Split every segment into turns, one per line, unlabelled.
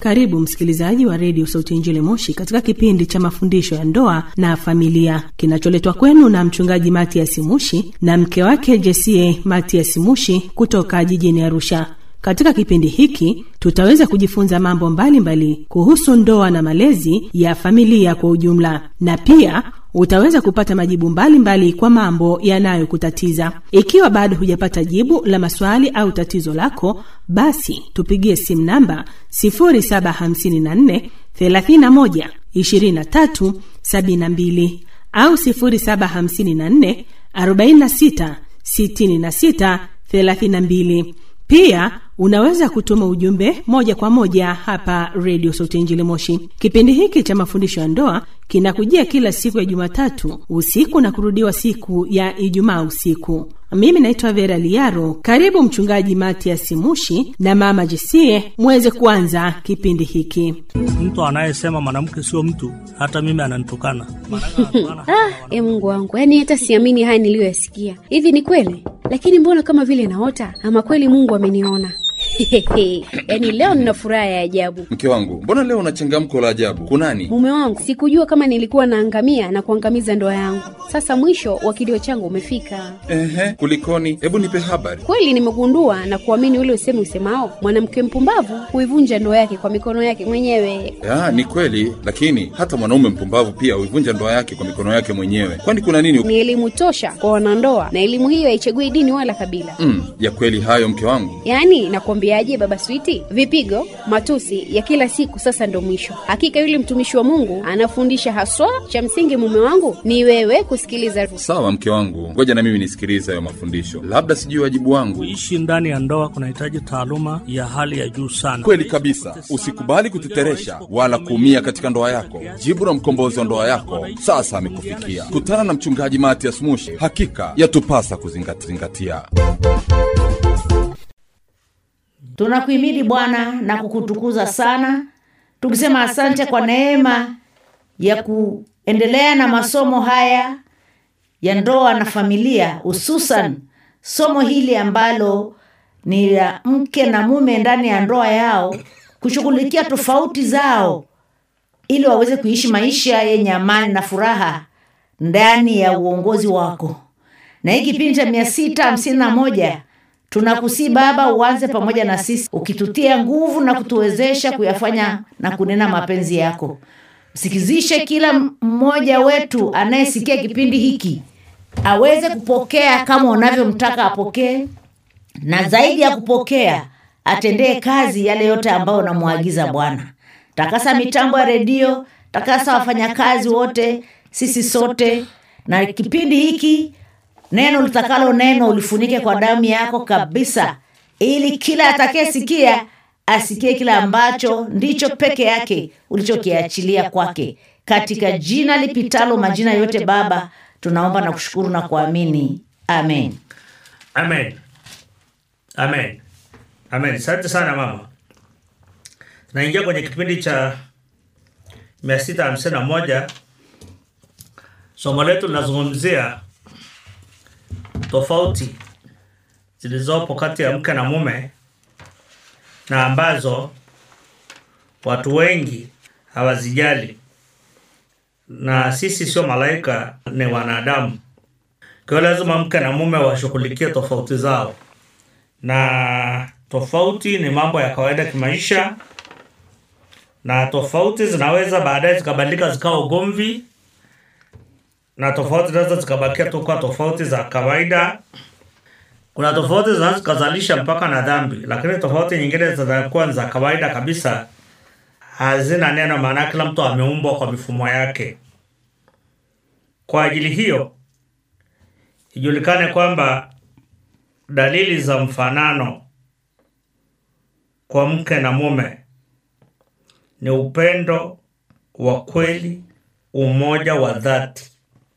Karibu msikilizaji wa redio Sauti ya Injili Moshi katika kipindi cha mafundisho ya ndoa na familia kinacholetwa kwenu na mchungaji Matias Mushi na mke wake Jesie Matias Mushi kutoka jijini Arusha. Katika kipindi hiki tutaweza kujifunza mambo mbalimbali mbali kuhusu ndoa na malezi ya familia kwa ujumla, na pia utaweza kupata majibu mbalimbali mbali kwa mambo yanayokutatiza. Ikiwa bado hujapata jibu la maswali au tatizo lako, basi tupigie simu namba 0754 31 23 72 au 0754 46 66 32. Pia unaweza kutuma ujumbe moja kwa moja hapa redio Sauti Injili Moshi. Kipindi hiki cha mafundisho ya ndoa kinakujia kila siku ya Jumatatu usiku na kurudiwa siku ya Ijumaa usiku. Mimi naitwa Vera Liaro. Karibu Mchungaji Matias Mushi na Mama Jesie muweze kuanza kipindi hiki.
Mtu anayesema mwanamke sio mtu, hata mimi ananitukana.
Ah, e Mungu wangu, yaani hata siamini haya niliyoyasikia. Hivi ni kweli? Lakini mbona kama vile naota, ama kweli Mungu ameniona? yaani leo nina furaha ya ajabu.
Mke wangu, mbona leo una changamko la ajabu? Kunani?
Mume wangu, sikujua kama nilikuwa naangamia na kuangamiza ndoa yangu. Sasa mwisho wa kilio changu umefika.
Ehe, kulikoni? Hebu nipe habari.
Kweli nimegundua na kuamini ule usemi usemao, mwanamke mpumbavu huivunja ndoa yake kwa mikono yake mwenyewe.
Ya, ni kweli, lakini hata mwanaume mpumbavu pia huivunja ndoa yake kwa mikono yake mwenyewe. Kwani kuna nini?
Ni elimu tosha kwa wanandoa, na elimu hiyo haichagui dini wala kabila.
Mm, ya kweli hayo mke wangu.
Yaani nakwambiaje, baba Switi, vipigo, matusi ya kila siku sasa ndo mwisho. Hakika yule mtumishi wa Mungu anafundisha haswa, cha msingi mume wangu ni wewe kusikiliza.
Sawa mke wangu, ngoja na mimi nisikilize hayo mafundisho, labda sijui wajibu wangu.
Kuishi ndani ya ndoa kunahitaji taaluma ya hali ya juu sana.
Kweli kabisa, usikubali kuteteresha wala kuumia katika ndoa yako. Jibu la mkombozi wa ndoa yako sasa amekufikia. Kutana na mchungaji Matias Mushi, hakika yatupasa kuzingatia.
Tunakuhimidi Bwana na kukutukuza sana, tukisema asante kwa neema ya kuendelea na masomo haya ya ndoa na familia, hususan somo hili ambalo ni la mke na mume ndani ya ndoa yao kushughulikia tofauti zao ili waweze kuishi maisha yenye amani na furaha ndani ya uongozi wako. Na hii kipindi cha mia sita hamsini na moja tunakusii Baba, uanze pamoja na sisi ukitutia nguvu na kutuwezesha kuyafanya na kunena mapenzi yako. Msikizishe kila mmoja wetu anayesikia kipindi hiki aweze kupokea kama unavyomtaka apokee, na zaidi ya kupokea atendee kazi yale yote ambayo unamwagiza Bwana. Takasa mitambo ya redio, takasa wafanyakazi wote, sisi sote na kipindi hiki neno litakalo neno ulifunike kwa damu yako kabisa, ili kila atakayesikia asikie kile ambacho ndicho peke yake ulichokiachilia kwake, katika jina lipitalo majina yote. Baba, tunaomba na kushukuru na kuamini, amen.
Amen, amen, amen. Asante sana mama. Tunaingia kwenye kipindi cha mia sita hamsini na moja. Somo letu linazungumzia tofauti zilizopo kati ya mke na mume na ambazo watu wengi hawazijali, na sisi sio malaika, ni wanadamu. Kwa hiyo lazima mke na mume washughulikie tofauti zao, na tofauti ni mambo ya kawaida kimaisha, na tofauti zinaweza baadaye zikabadilika zikawa ugomvi na tofauti zinaweza zikabakia tu kwa tofauti za kawaida. Kuna tofauti zinaweza zikazalisha mpaka na dhambi, lakini tofauti nyingine zinakuwa za kawaida kabisa, hazina neno, maana kila mtu ameumbwa kwa mifumo yake. Kwa ajili hiyo, ijulikane kwamba dalili za mfanano kwa mke na mume ni upendo wa kweli, umoja wa dhati.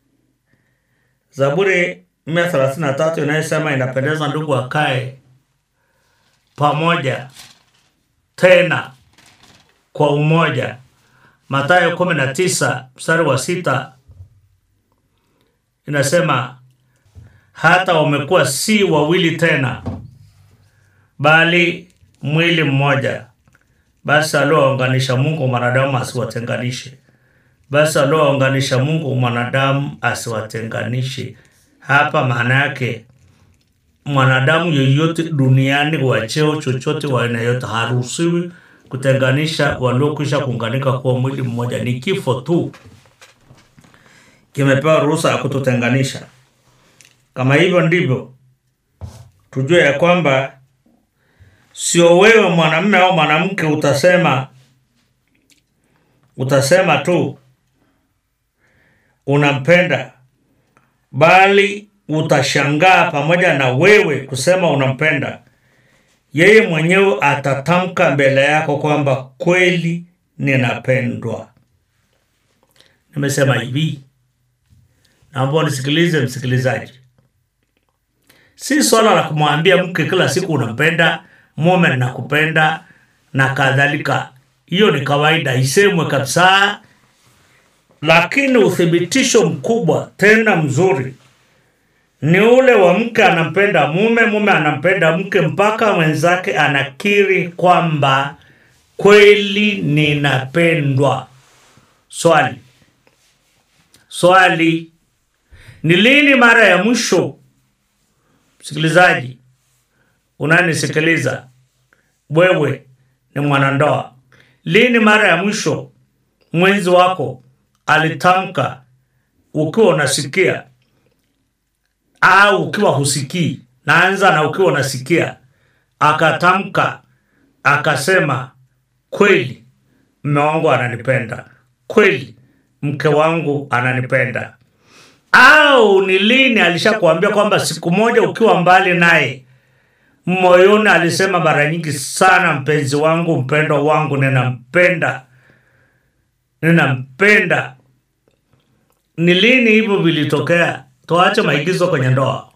Zaburi mia thelathini na tatu inayosema inapendeza ndugu wakae pamoja tena kwa umoja. Mathayo kumi na tisa mstari wa sita inasema hata wamekuwa si wawili tena, bali mwili mmoja. basi aliowaunganisha Mungu mwanadamu asiwatenganishe. Basi aliowaunganisha Mungu mwanadamu asiwatenganishe. Hapa maana yake mwanadamu yeyote duniani wa cheo chochote wa aina yote haruhusiwi kutenganisha waliokwisha kuunganika kuwa mwili mmoja. Ni kifo tu kimepewa ruhusa ya kututenganisha. Kama hivyo ndivyo, tujue ya kwamba sio wewe mwanamume au mwanamke utasema utasema tu unampenda, bali utashangaa pamoja na wewe kusema unampenda, yeye mwenyewe atatamka mbele yako kwamba kweli ninapendwa. Nimesema hivi, naomba nisikilize msikilizaji, si swala la kumwambia mke kila siku unampenda, mume nakupenda na kadhalika. Hiyo ni kawaida, isemwe kabisa, lakini uthibitisho mkubwa tena mzuri ni ule wa mke anampenda mume, mume anampenda mke, mpaka mwenzake anakiri kwamba kweli ninapendwa. Swali, swali, ni lini mara ya mwisho, msikilizaji unanisikiliza, wewe ni mwanandoa, lini mara ya mwisho mwenzi wako alitamka ukiwa unasikia au ukiwa husikii, naanza na ukiwa unasikia, akatamka akasema, kweli mme wangu ananipenda, kweli mke wangu ananipenda. Au ni lini alishakuambia kwamba siku moja ukiwa mbali naye moyoni alisema mara nyingi sana, mpenzi wangu, mpendwa wangu, ninampenda, ninampenda. Ni lini hivyo vilitokea? Tuache maigizo kwenye ndoa,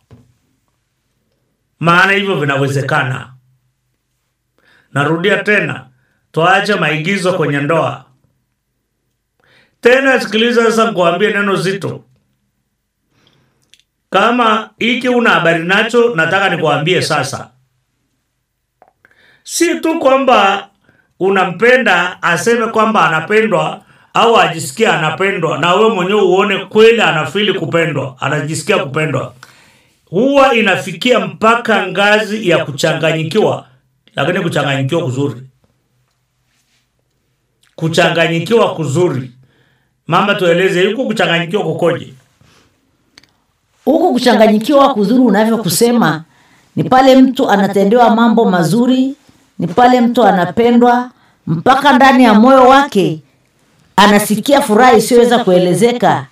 maana hivyo vinawezekana. Narudia tena, tuache maigizo kwenye ndoa. Tena sikiliza sasa, nikuambie neno zito. Kama hiki una habari nacho, nataka nikuambie sasa, si tu kwamba unampenda aseme kwamba anapendwa au ajisikia anapendwa, na wewe mwenyewe uone kweli anafili kupendwa, anajisikia kupendwa. Huwa inafikia mpaka ngazi ya kuchanganyikiwa, lakini kuchanganyikiwa kuzuri, kuchanganyikiwa kuzuri. Mama, tueleze huku kuchanganyikiwa kukoje?
huku kuchanganyikiwa kuzuri unavyokusema ni pale mtu anatendewa mambo mazuri ni pale mtu anapendwa mpaka ndani ya moyo wake anasikia furaha isiyoweza kuelezeka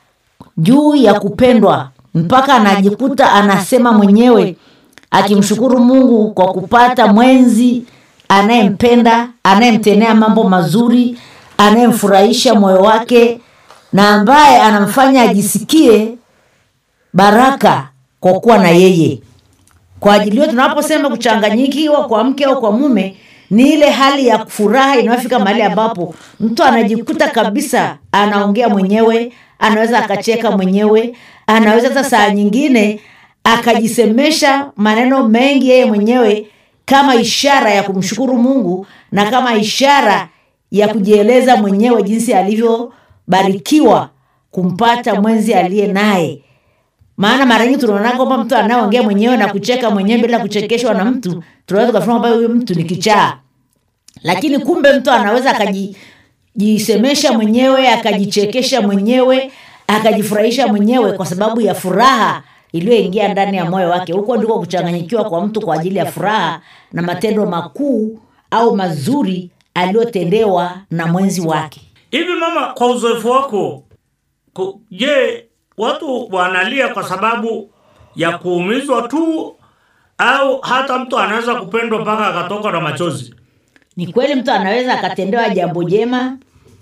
juu ya kupendwa mpaka anajikuta anasema mwenyewe akimshukuru mungu kwa kupata mwenzi anayempenda anayemtenea mambo mazuri anayemfurahisha moyo wake na ambaye anamfanya ajisikie baraka kwa kuwa na yeye kwa ajili hiyo tunaposema kuchanganyikiwa kwa mke au kwa mume ni ile hali ya furaha inayofika mahali ambapo mtu anajikuta kabisa anaongea mwenyewe anaweza akacheka mwenyewe anaweza hata saa nyingine akajisemesha maneno mengi yeye mwenyewe kama ishara ya kumshukuru mungu na kama ishara ya kujieleza mwenyewe jinsi alivyobarikiwa kumpata mwenzi aliye naye maana mara nyingi tunaona kwamba mtu anayeongea mwenyewe na kucheka mwenyewe bila kuchekeshwa na mtu tunaweza tukafikiri kwamba huyu mtu ni kichaa lakini kumbe mtu anaweza akajisemesha mwenyewe akajichekesha mwenyewe akajifurahisha mwenyewe kwa sababu ya furaha iliyoingia ndani ya moyo wake huko ndiko kuchanganyikiwa kwa mtu kwa ajili ya furaha na matendo makuu au mazuri aliyotendewa na mwenzi wake
Hivi mama, kwa uzoefu wako, ku- je, watu wanalia kwa sababu ya kuumizwa tu au hata mtu anaweza kupendwa mpaka akatoka na machozi?
ni kweli mtu anaweza akatendewa jambo jema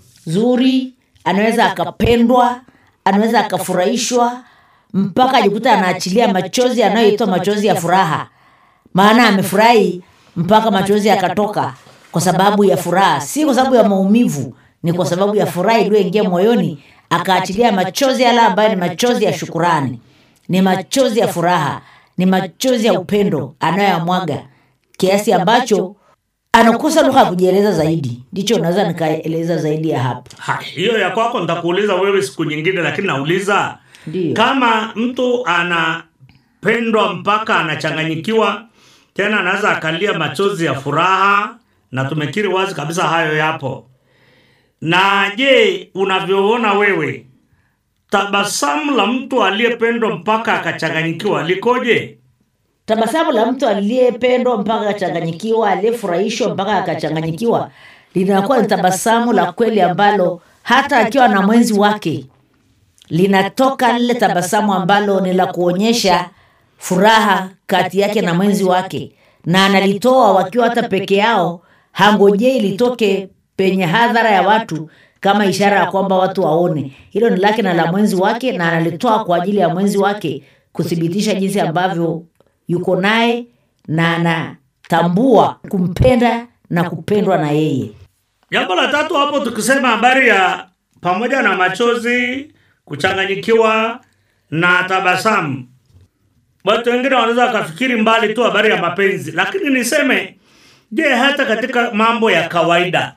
zuri anaweza akapendwa anaweza akafurahishwa mpaka ajikuta anaachilia machozi yanayoitwa machozi ya furaha maana amefurahi mpaka machozi yakatoka kwa sababu ya furaha si kwa sababu ya maumivu ni kwa sababu ya furaha iliyoingia moyoni akaachilia machozi yale ambayo ni machozi ya shukurani ni machozi ya furaha ni machozi ya upendo anayoyamwaga kiasi ambacho anakosa lugha ya kujieleza zaidi ndicho naweza nikaeleza zaidi ya hapo
Ha, hiyo ya kwako nitakuuliza wewe siku nyingine, lakini nauliza
Ndiyo.
kama mtu anapendwa mpaka anachanganyikiwa, tena anaweza akalia machozi ya furaha, na tumekiri wazi kabisa hayo yapo. Na je, unavyoona wewe, tabasamu la mtu aliyependwa mpaka akachanganyikiwa likoje?
tabasamu la mtu aliyependwa mpaka akachanganyikiwa aliyefurahishwa mpaka akachanganyikiwa linakuwa ni tabasamu la kweli ambalo hata akiwa na mwenzi wake linatoka lile tabasamu ambalo ni la kuonyesha furaha kati yake na mwenzi wake na analitoa wakiwa hata peke yao hangojei litoke penye hadhara ya watu kama ishara ya kwamba watu waone hilo ni lake na la mwenzi wake na analitoa kwa ajili ya mwenzi wake kuthibitisha jinsi ambavyo yuko naye na anatambua kumpenda na kupendwa na yeye
Jambo la tatu hapo, tukisema habari ya pamoja na machozi, kuchanganyikiwa na tabasamu, watu wengine wanaweza wakafikiri mbali tu habari ya mapenzi, lakini niseme, je, hata katika mambo ya kawaida,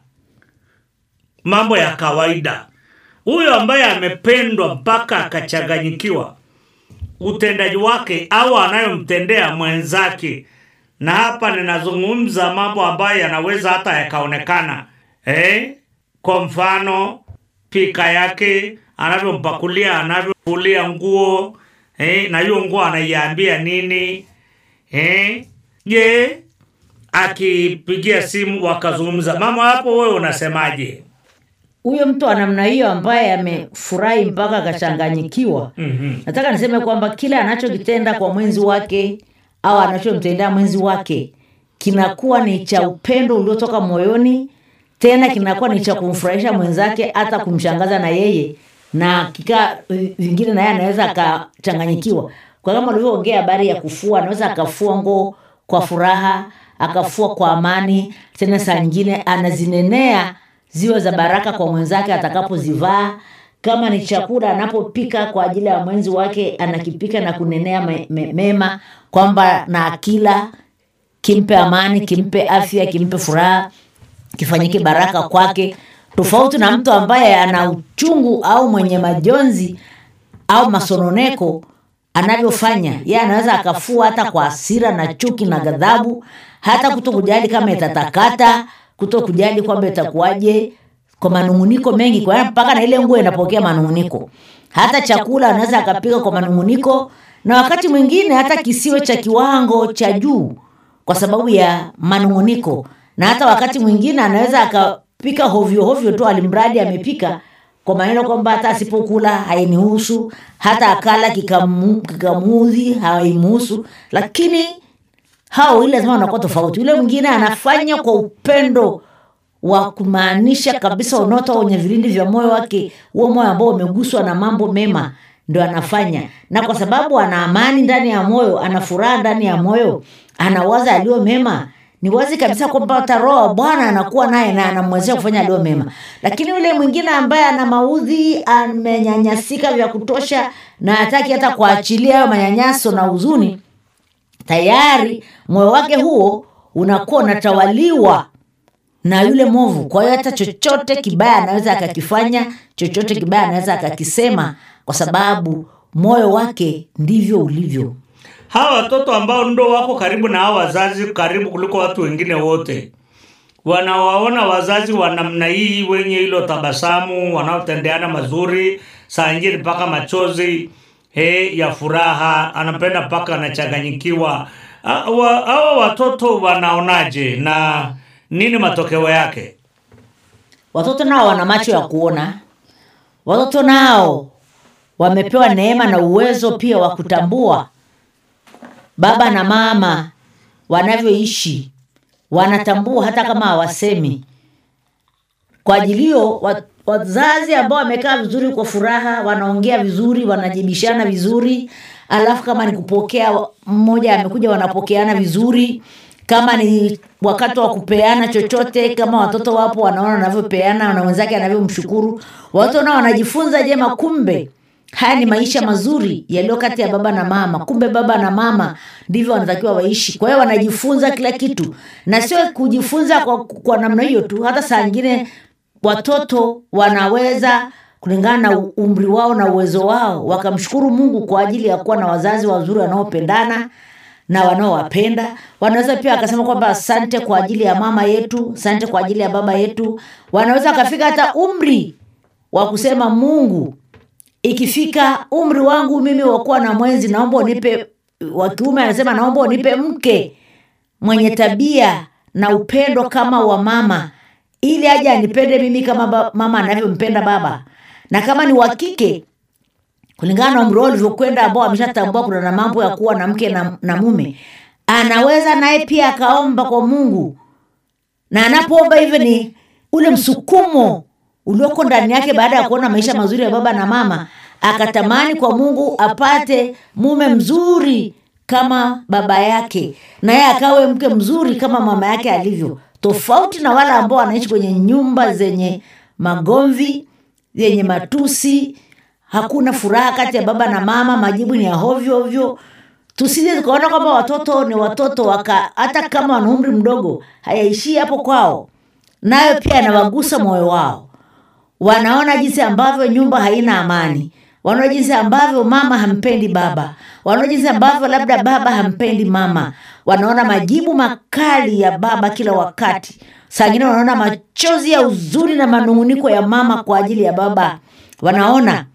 mambo ya kawaida, huyo ambaye amependwa mpaka akachanganyikiwa, utendaji wake au anayomtendea mwenzake, na hapa ninazungumza mambo ambayo yanaweza hata yakaonekana eh? Kwa mfano pika yake, anavyompakulia, anavyofulia nguo eh? na hiyo nguo anaiambia nini eh? Je, akipigia simu wakazungumza mama, hapo wewe unasemaje?
huyo mtu wa namna hiyo ambaye amefurahi mpaka akachanganyikiwa
Mhm.
nataka niseme kwamba kile anachokitenda kwa mwenzi wake au anachomtendea mwenzi wake kinakuwa ni cha upendo uliotoka moyoni tena kinakuwa ni cha kumfurahisha mwenzake hata kumshangaza na yeye na kika vingine naye anaweza akachanganyikiwa kwa kama ulivyoongea habari ya kufua anaweza akafua nguo kwa furaha akafua kwa amani tena saa nyingine anazinenea ziwe za baraka kwa mwenzake atakapozivaa kama ni chakula anapopika kwa ajili ya mwenzi wake anakipika na kunenea me, me, mema kwamba na akila kimpe amani kimpe afya kimpe furaha kifanyike baraka kwake tofauti na mtu ambaye ana uchungu au mwenye majonzi au masononeko anavyofanya ye anaweza akafua hata kwa hasira na chuki na ghadhabu hata kuto kujali kama itatakata kuto kujali kwamba itakuwaje kwa manunguniko mengi kwa hiyo mpaka na ile nguo inapokea manunguniko hata chakula anaweza akapika kwa manunguniko na wakati mwingine hata kisiwe cha kiwango cha juu kwa sababu ya manunguniko na hata wakati mwingine anaweza akapika hovyo hovyo tu alimradi amepika kwa maneno kwamba hata asipokula hainihusu hata akala kikamu- kikamuudhi haimuhusu lakini hao ile lazima wanakuwa tofauti yule mwingine anafanya kwa upendo wa kumaanisha kabisa unaotoa kwenye vilindi vya moyo wake huo moyo ambao umeguswa na mambo mema ndo anafanya na kwa sababu ana amani ndani ya moyo ana furaha ndani ya moyo anawaza aliyo mema ni wazi kabisa kwamba hata roho wa bwana anakuwa naye na anamwezesha kufanya aliyo mema lakini yule mwingine ambaye ana maudhi amenyanyasika vya kutosha na hataki hata kuachilia hayo manyanyaso na huzuni tayari moyo wake huo unakuwa unatawaliwa na yule movu kwa hiyo hata chochote kibaya anaweza akakifanya chochote kibaya anaweza akakisema kwa sababu moyo wake ndivyo ulivyo
hawa watoto ambao ndo wako karibu na hawa wazazi karibu kuliko watu wengine wote wanawaona wazazi wa namna hii wenye hilo tabasamu wanaotendeana mazuri saa ingine mpaka machozi he, ya furaha anapenda mpaka anachanganyikiwa Ah, wa- hawa watoto wanaonaje na nini matokeo yake
watoto nao wana macho ya kuona watoto nao wamepewa neema na uwezo pia wa kutambua baba na mama wanavyoishi wanatambua hata kama hawasemi kwa ajili hiyo wa- wazazi ambao wamekaa vizuri kwa furaha wanaongea vizuri wanajibishana vizuri alafu kama ni kupokea wa- mmoja amekuja wanapokeana vizuri kama ni wakati wa kupeana chochote kama watoto wapo wanaona wanavyopeana na mwenzake anavyomshukuru watoto nao wanajifunza jema kumbe haya ni maisha mazuri yaliyo kati ya baba na mama kumbe baba na mama ndivyo wanatakiwa waishi kwa hiyo wanajifunza kila kitu na sio kujifunza kwa, kwa namna hiyo tu hata saa ingine watoto wanaweza kulingana na umri wao na uwezo wao wakamshukuru mungu kwa ajili ya kuwa na wazazi wazuri wanaopendana na wanaowapenda wanaweza pia wakasema kwamba asante kwa ajili ya mama yetu asante kwa ajili ya baba yetu wanaweza wakafika hata umri wa kusema mungu ikifika umri wangu mimi wakuwa na mwenzi naomba unipe wa kiume anasema naomba unipe mke mwenye tabia na upendo kama wa mama ili aje anipende mimi kama ba, mama anavyompenda baba na kama ni wa kike kulingana na umri wao ulivyokwenda ambao ameshatambua kuna na mambo ya kuwa na mke na, na mume anaweza naye pia akaomba kwa mungu na anapoomba hivyo ni ule msukumo ulioko ndani yake baada ya kuona maisha mazuri ya baba na mama akatamani kwa mungu apate mume mzuri kama baba yake na yeye akawe mke mzuri kama mama yake alivyo tofauti na wale ambao wanaishi kwenye nyumba zenye magomvi yenye matusi hakuna furaha kati ya baba na mama majibu ni ya hovyo ovyo tusije tukaona kwamba watoto ni watoto waka hata kama wana umri mdogo hayaishii hapo kwao nayo pia yanawagusa moyo wao wanaona jinsi ambavyo nyumba haina amani wanaona jinsi ambavyo mama hampendi baba wanaona jinsi ambavyo labda baba hampendi mama wanaona majibu makali ya baba kila wakati sangine wanaona machozi ya uzuri na manung'uniko ya mama kwa ajili ya baba wanaona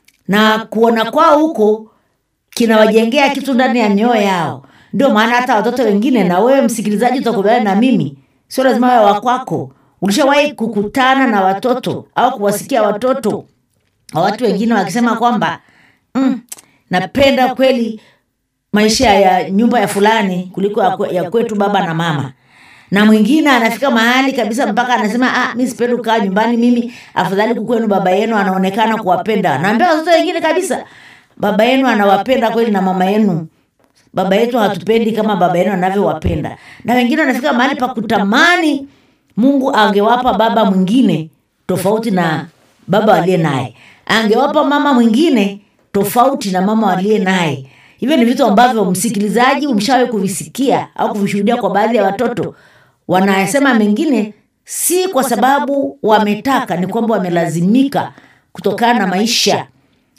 na kuona kwao huko kinawajengea kitu ndani ya mioyo yao ndio maana hata watoto wengine na wewe msikilizaji utakubaliana na mimi sio lazima wewe wakwako ulishawahi kukutana na watoto au kuwasikia watoto wa watu wengine wakisema kwamba mm, napenda kweli maisha ya nyumba ya fulani kuliko ya, kwe, ya kwetu baba na mama na mwingine anafika mahali kabisa mpaka anasema ah, mi sipendi kukaa nyumbani mimi afadhali kukwenu baba yenu anaonekana kuwapenda naambia watoto wengine kabisa baba yenu anawapenda kweli na mama yenu baba yetu hatupendi kama baba yenu anavyowapenda na wengine wanafika mahali pa kutamani mungu angewapa baba mwingine tofauti na baba waliye naye angewapa mama mwingine tofauti na mama waliye naye hivyo ni vitu ambavyo msikilizaji umshawe kuvisikia au kuvishuhudia kwa baadhi ya watoto wanasema mengine si kwa sababu wametaka ni kwamba wamelazimika kutokana na maisha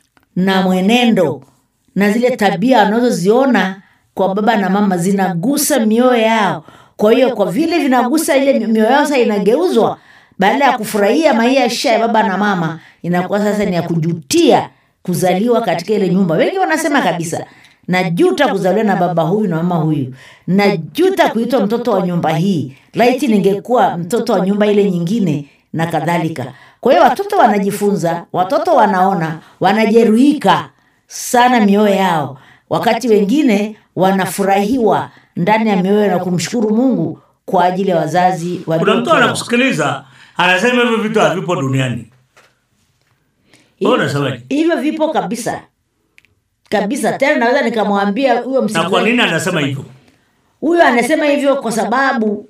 na mwenendo na zile tabia wanazoziona kwa baba na mama zinagusa mioyo yao kwa hiyo kwa vile vinagusa ile mioyo yao sasa inageuzwa baada ya kufurahia maisha ya baba na mama inakuwa sasa ni ya kujutia kuzaliwa katika ile nyumba wengi wanasema kabisa najuta kuzaliwa na baba huyu na mama huyu najuta kuitwa mtoto wa nyumba hii laiti ningekuwa mtoto wa nyumba ile nyingine na kadhalika kwa hiyo watoto wanajifunza watoto wanaona wanajeruhika sana mioyo yao wakati wengine wanafurahiwa ndani ya mioyo na kumshukuru mungu kwa ajili ya wazazi
kuna mtu
waliotoa.
anakusikiliza anasema hivyo vitu havipo duniani Wewe unasemaje?
hivyo vipo kabisa kabisa tena naweza nikamwambia huyo
na kwa
msikilizaji
nini anasema hivyo
huyo anasema hivyo kwa sababu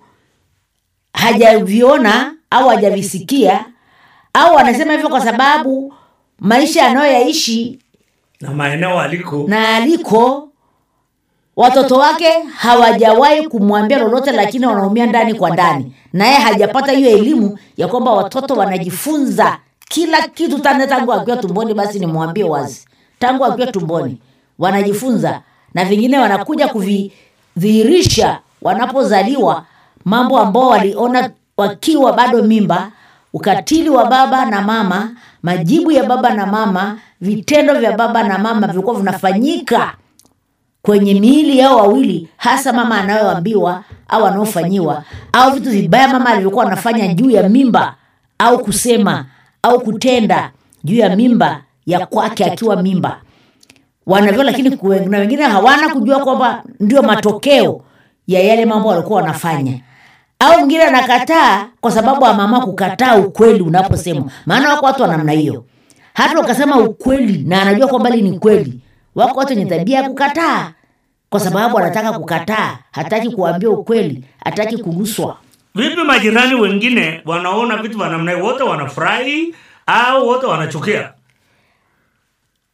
hajaviona au hajavisikia au anasema hivyo kwa sababu maisha anayoyaishi
na maeneo aliko
na aliko watoto wake hawajawahi kumwambia lolote lakini wanaumia ndani kwa ndani naye hajapata hiyo elimu ya kwamba watoto wanajifunza kila kitu tane tangu akiwa tumboni basi nimwambie wazi tangu akiwa tumboni wanajifunza na vingine wanakuja kuvidhihirisha wanapozaliwa mambo ambao waliona wakiwa bado mimba ukatili wa baba na mama majibu ya baba na mama vitendo vya baba na mama vilikuwa vinafanyika kwenye miili yao wawili hasa mama anayoambiwa au anaofanyiwa au vitu vibaya mama alivyokuwa anafanya juu ya mimba au kusema au kutenda juu ya mimba ya kwake akiwa mimba wanavyo lakini kuwe- na wengine hawana kujua kwamba ndio matokeo ya yale mambo walikuwa wanafanya au mwingine anakataa kwa sababu ya mama kukataa ukweli unaposemwa maana wako watu wa namna hiyo hata ukasema ukweli na anajua kwamba hili ni kweli wako watu wenye tabia ya kukataa kwa sababu anataka kukataa hataki kuambia ukweli hataki kuguswa
vipi majirani wengine wanaona vitu vya namna hiyo wote wanafurahi au wote wanachukia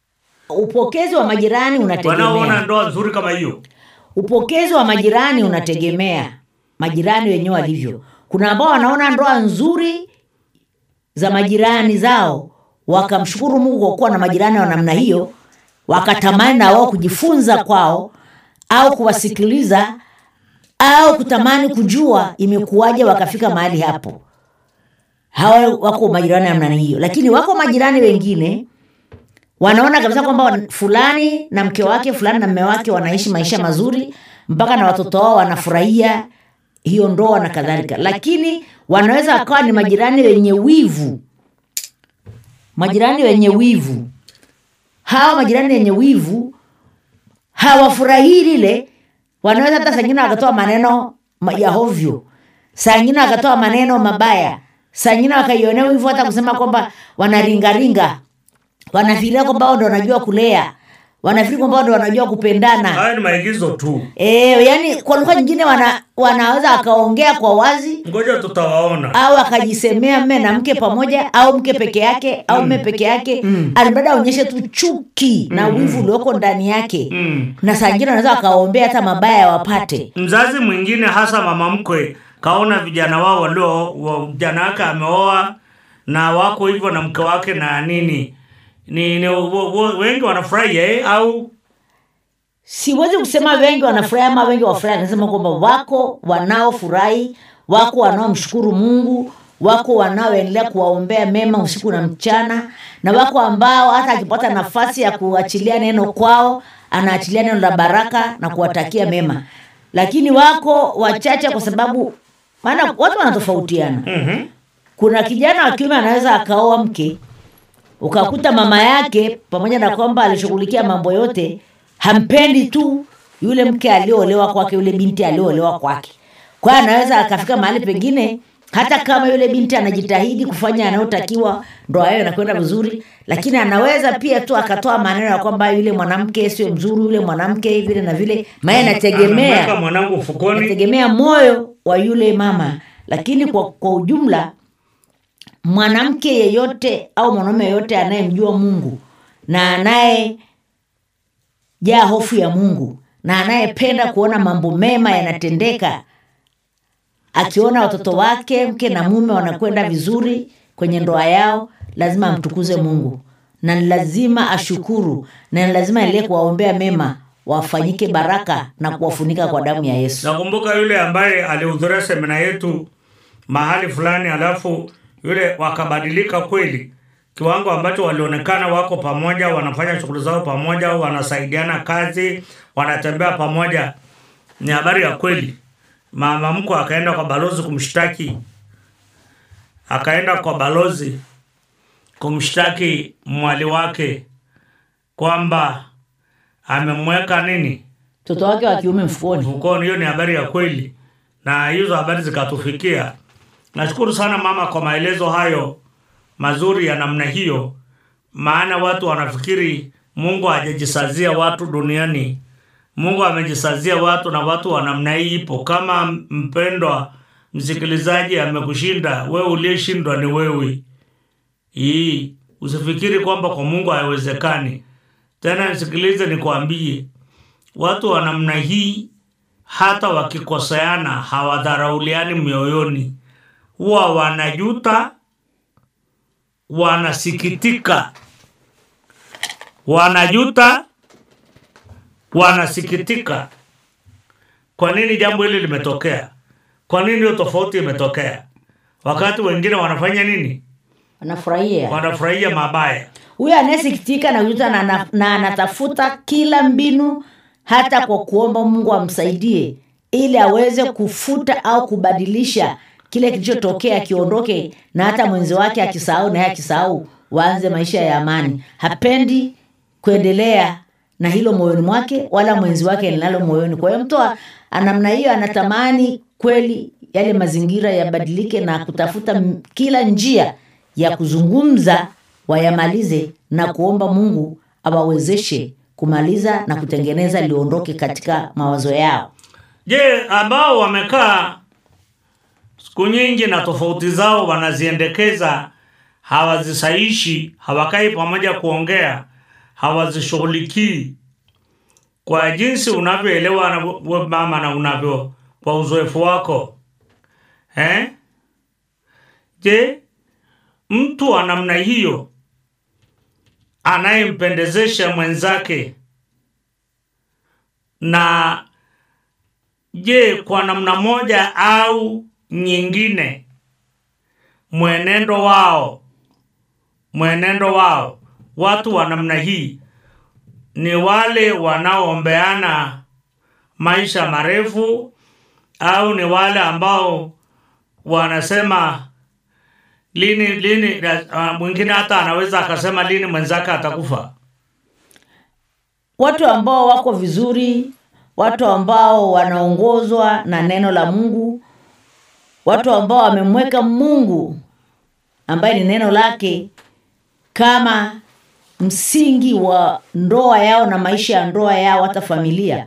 upokezi wa majirani
wanaoona
unategemea
ndoa nzuri kama hiyo
upokezi wa majirani unategemea majirani wenyewe walivyo kuna ambao wanaona ndoa nzuri za majirani zao wakamshukuru mungu kwa kuwa na majirani wa namna hiyo wakatamani na wao kujifunza kwao au kuwasikiliza au kutamani kujua imekuwaje wakafika mahali hapo hawa wako majirani wa namna hiyo lakini wako majirani wengine wanaona kabisa kwamba wan- fulani na mke wake fulani na mme wake wanaishi maisha mazuri mpaka na watoto wao wanafurahia hiyo ndoa na kadhalika lakini wanaweza wakawa ni majirani wenye wivu majirani wenye wivu hawa majirani wenye wivu hawafurahii lile wanaweza hata sangine wakatoa maneno ma- ya hovyo saa ingine wakatoa maneno mabaya saa ingine wakaionea wivu hata kusema kwamba wanaringaringa wanafikiria kwamba wao ndo wanajua kulea wanafikiri kwamba wao ndo wanajua kupendana
haya ni maigizo tu
e, yani kwa lugha nyingine wana, wanaweza wakaongea kwa wazi
ngoja tutawaona
au akajisemea mme na mke pamoja au mke peke yake au mme peke yake mm. alimradi aonyeshe tu chuki na wivu ulioko ndani yake
Mm.
na saa ingine wanaweza wakawaombea hata mabaya wapate
mzazi mwingine hasa mama mkwe kaona vijana wao walio wa- mjana wake ameoa na wako hivyo na mke wake na nini ni, ni wo- wo- wengi wanafurahi eh? au
siwezi kusema wengi wanafurahi ama wengi wafurahi nasema kwamba wako wanaofurahi wako wanaomshukuru mungu wako wanaoendelea kuwaombea mema usiku na mchana na wako ambao hata akipata nafasi ya kuachilia neno kwao anaachilia neno la baraka na kuwatakia mema lakini wako wachache kwa sababu maana watu wanatofautiana
mm-hmm.
kuna kijana wa kiume anaweza akaoa mke ukakuta mama yake pamoja na kwamba alishughulikia mambo yote hampendi tu yule mke aliyoolewa kwake yule binti aliyoolewa kwake kwa hiyo anaweza akafika mahali pengine hata kama yule binti anajitahidi kufanya yanayotakiwa ndoa yao inakwenda vizuri lakini anaweza pia tu akatoa maneno ya kwamba yule mwanamke sio mzuri yule mwanamke vile na vile maana
Anamweka
inategemea
mwanangu ufukoni
inategemea moyo wa yule mama lakini kwa, kwa ujumla mwanamke yeyote au mwanaume yeyote anayemjua mungu na anayejaa hofu ya mungu na anayependa kuona mambo mema yanatendeka akiona watoto wake mke na mume wanakwenda vizuri kwenye ndoa yao lazima amtukuze mungu na ni lazima ashukuru na ni lazima endelee kuwaombea mema wafanyike baraka na kuwafunika kwa damu ya yesu
nakumbuka yule ambaye alihudhuria semina yetu mahali fulani alafu yule wakabadilika kweli kiwango ambacho walionekana wako pamoja wanafanya shughuli zao pamoja wanasaidiana kazi wanatembea pamoja ni habari ya kweli mama mkwe akaenda kwa balozi kumshtaki akaenda kwa balozi kumshtaki mwali wake kwamba amemweka nini
mtoto wake wa kiume mfukoni
mfukoni. Hiyo ni habari ya kweli, na hizo habari zikatufikia. Nashukuru sana mama kwa maelezo hayo mazuri ya namna hiyo, maana watu wanafikiri Mungu hajajisazia watu duniani. Mungu amejisazia watu na watu wa namna hii ipo. Kama mpendwa msikilizaji amekushinda, wewe uliyeshindwa ni wewe. Hii usifikiri kwamba kwa Mungu haiwezekani. Tena nisikilize, nikwambie, watu wa namna hii hata wakikoseana hawadharauliani mioyoni, huwa wanajuta, wanasikitika, wanajuta, wanasikitika. Kwa nini jambo hili limetokea? Kwa nini hiyo tofauti imetokea? Wakati wengine wanafanya nini?
anafurahia
Wanafurahia mabaya.
huyo anayesikitika na kujuta na, na, na anatafuta kila mbinu hata kwa kuomba mungu amsaidie ili aweze kufuta au kubadilisha kile kilichotokea kiondoke na hata mwenzi wake akisahau naye akisahau waanze maisha ya amani hapendi kuendelea na hilo moyoni mwake wala mwenzi wake linalo moyoni kwa hiyo mtu wa- namna hiyo anatamani kweli yale mazingira yabadilike na kutafuta m- kila njia ya kuzungumza wayamalize na kuomba mungu awawezeshe kumaliza na kutengeneza liondoke katika mawazo yao
Je, ambao wamekaa siku nyingi na tofauti zao wanaziendekeza, hawazisaishi, hawakai pamoja kuongea, hawazishughulikii kwa jinsi unavyoelewa na we mama na unavyo kwa uzoefu wako eh? Je, mtu wa namna hiyo anayempendezesha mwenzake na je, kwa namna moja au nyingine mwenendo wao mwenendo wao watu wa namna hii ni wale wanaoombeana maisha marefu au ni wale ambao wanasema lini lini uh, mwingine hata anaweza akasema lini mwenzake atakufa
watu ambao wako vizuri watu ambao wanaongozwa na neno la mungu watu ambao wamemweka mungu ambaye ni neno lake kama msingi wa ndoa yao na maisha ya ndoa yao hata familia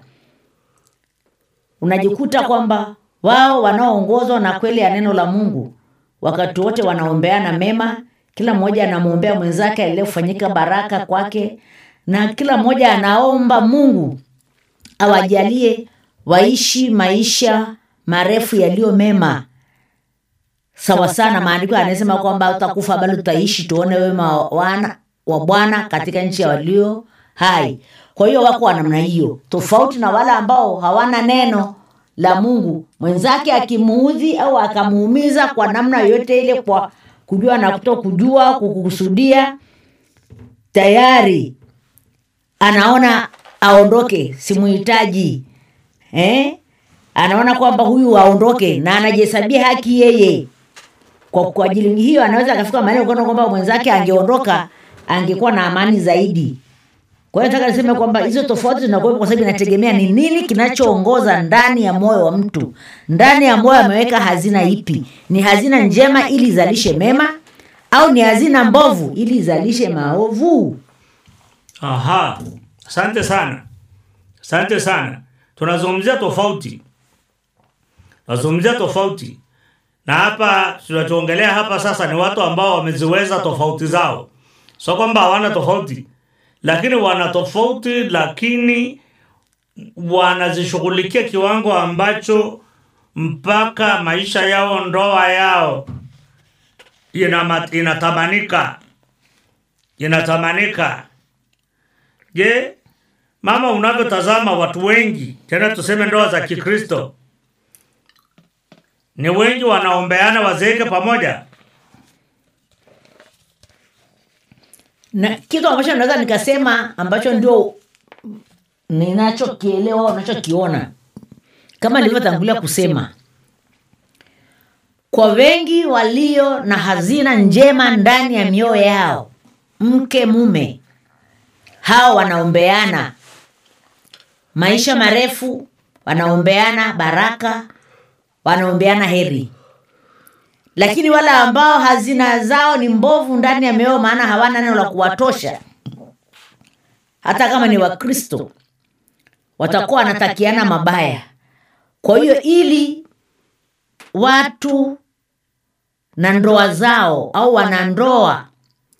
unajikuta kwamba wao wanaoongozwa na kweli ya neno la mungu wakati wote wanaombeana mema kila mmoja anamwombea mwenzake aliyofanyika baraka kwake na kila mmoja anaomba mungu awajalie waishi maisha marefu yaliyo mema sawa sana maandiko anasema kwamba utakufa bali utaishi tuone wema wa wana wa bwana katika nchi ya walio hai kwa hiyo wako wa namna hiyo tofauti na wale ambao hawana neno la mungu mwenzake akimuudhi au akamuumiza kwa namna yoyote ile kwa kujua na kuto kujua kukusudia tayari anaona aondoke simuhitaji eh? anaona kwamba huyu aondoke na anajihesabia haki yeye kwa, kwa ajili hiyo anaweza akafika mahali kuona kwamba mwenzake angeondoka angekuwa na amani zaidi kwa hiyo nataka niseme kwamba hizo tofauti zinakuwepo kwa sababu inategemea ni nini kinachoongoza ndani ya moyo wa mtu ndani ya moyo ameweka hazina ipi ni hazina njema ili izalishe mema au ni hazina mbovu ili izalishe maovu
aha asante sana asante sana tunazungumzia tofauti tunazungumzia tofauti na hapa tunachoongelea hapa sasa ni watu ambao wameziweza tofauti zao sio kwamba hawana tofauti lakini wana tofauti lakini wanazishughulikia kiwango ambacho mpaka maisha yao ndoa yao inama- inatamanika inatamanika je mama unavyotazama watu wengi tena tuseme ndoa za kikristo ni wengi wanaombeana wazeeke pamoja
na kitu ambacho naweza nikasema ambacho ndio ninachokielewa unachokiona kama nilivyotangulia kusema kwa wengi walio na hazina njema ndani ya mioyo yao mke mume hao wanaombeana maisha marefu wanaombeana baraka wanaombeana heri lakini wale ambao hazina zao ni mbovu ndani ya mioyo maana hawana neno la kuwatosha hata kama ni wakristo watakuwa wanatakiana mabaya kwa hiyo ili watu na ndoa zao au wanandoa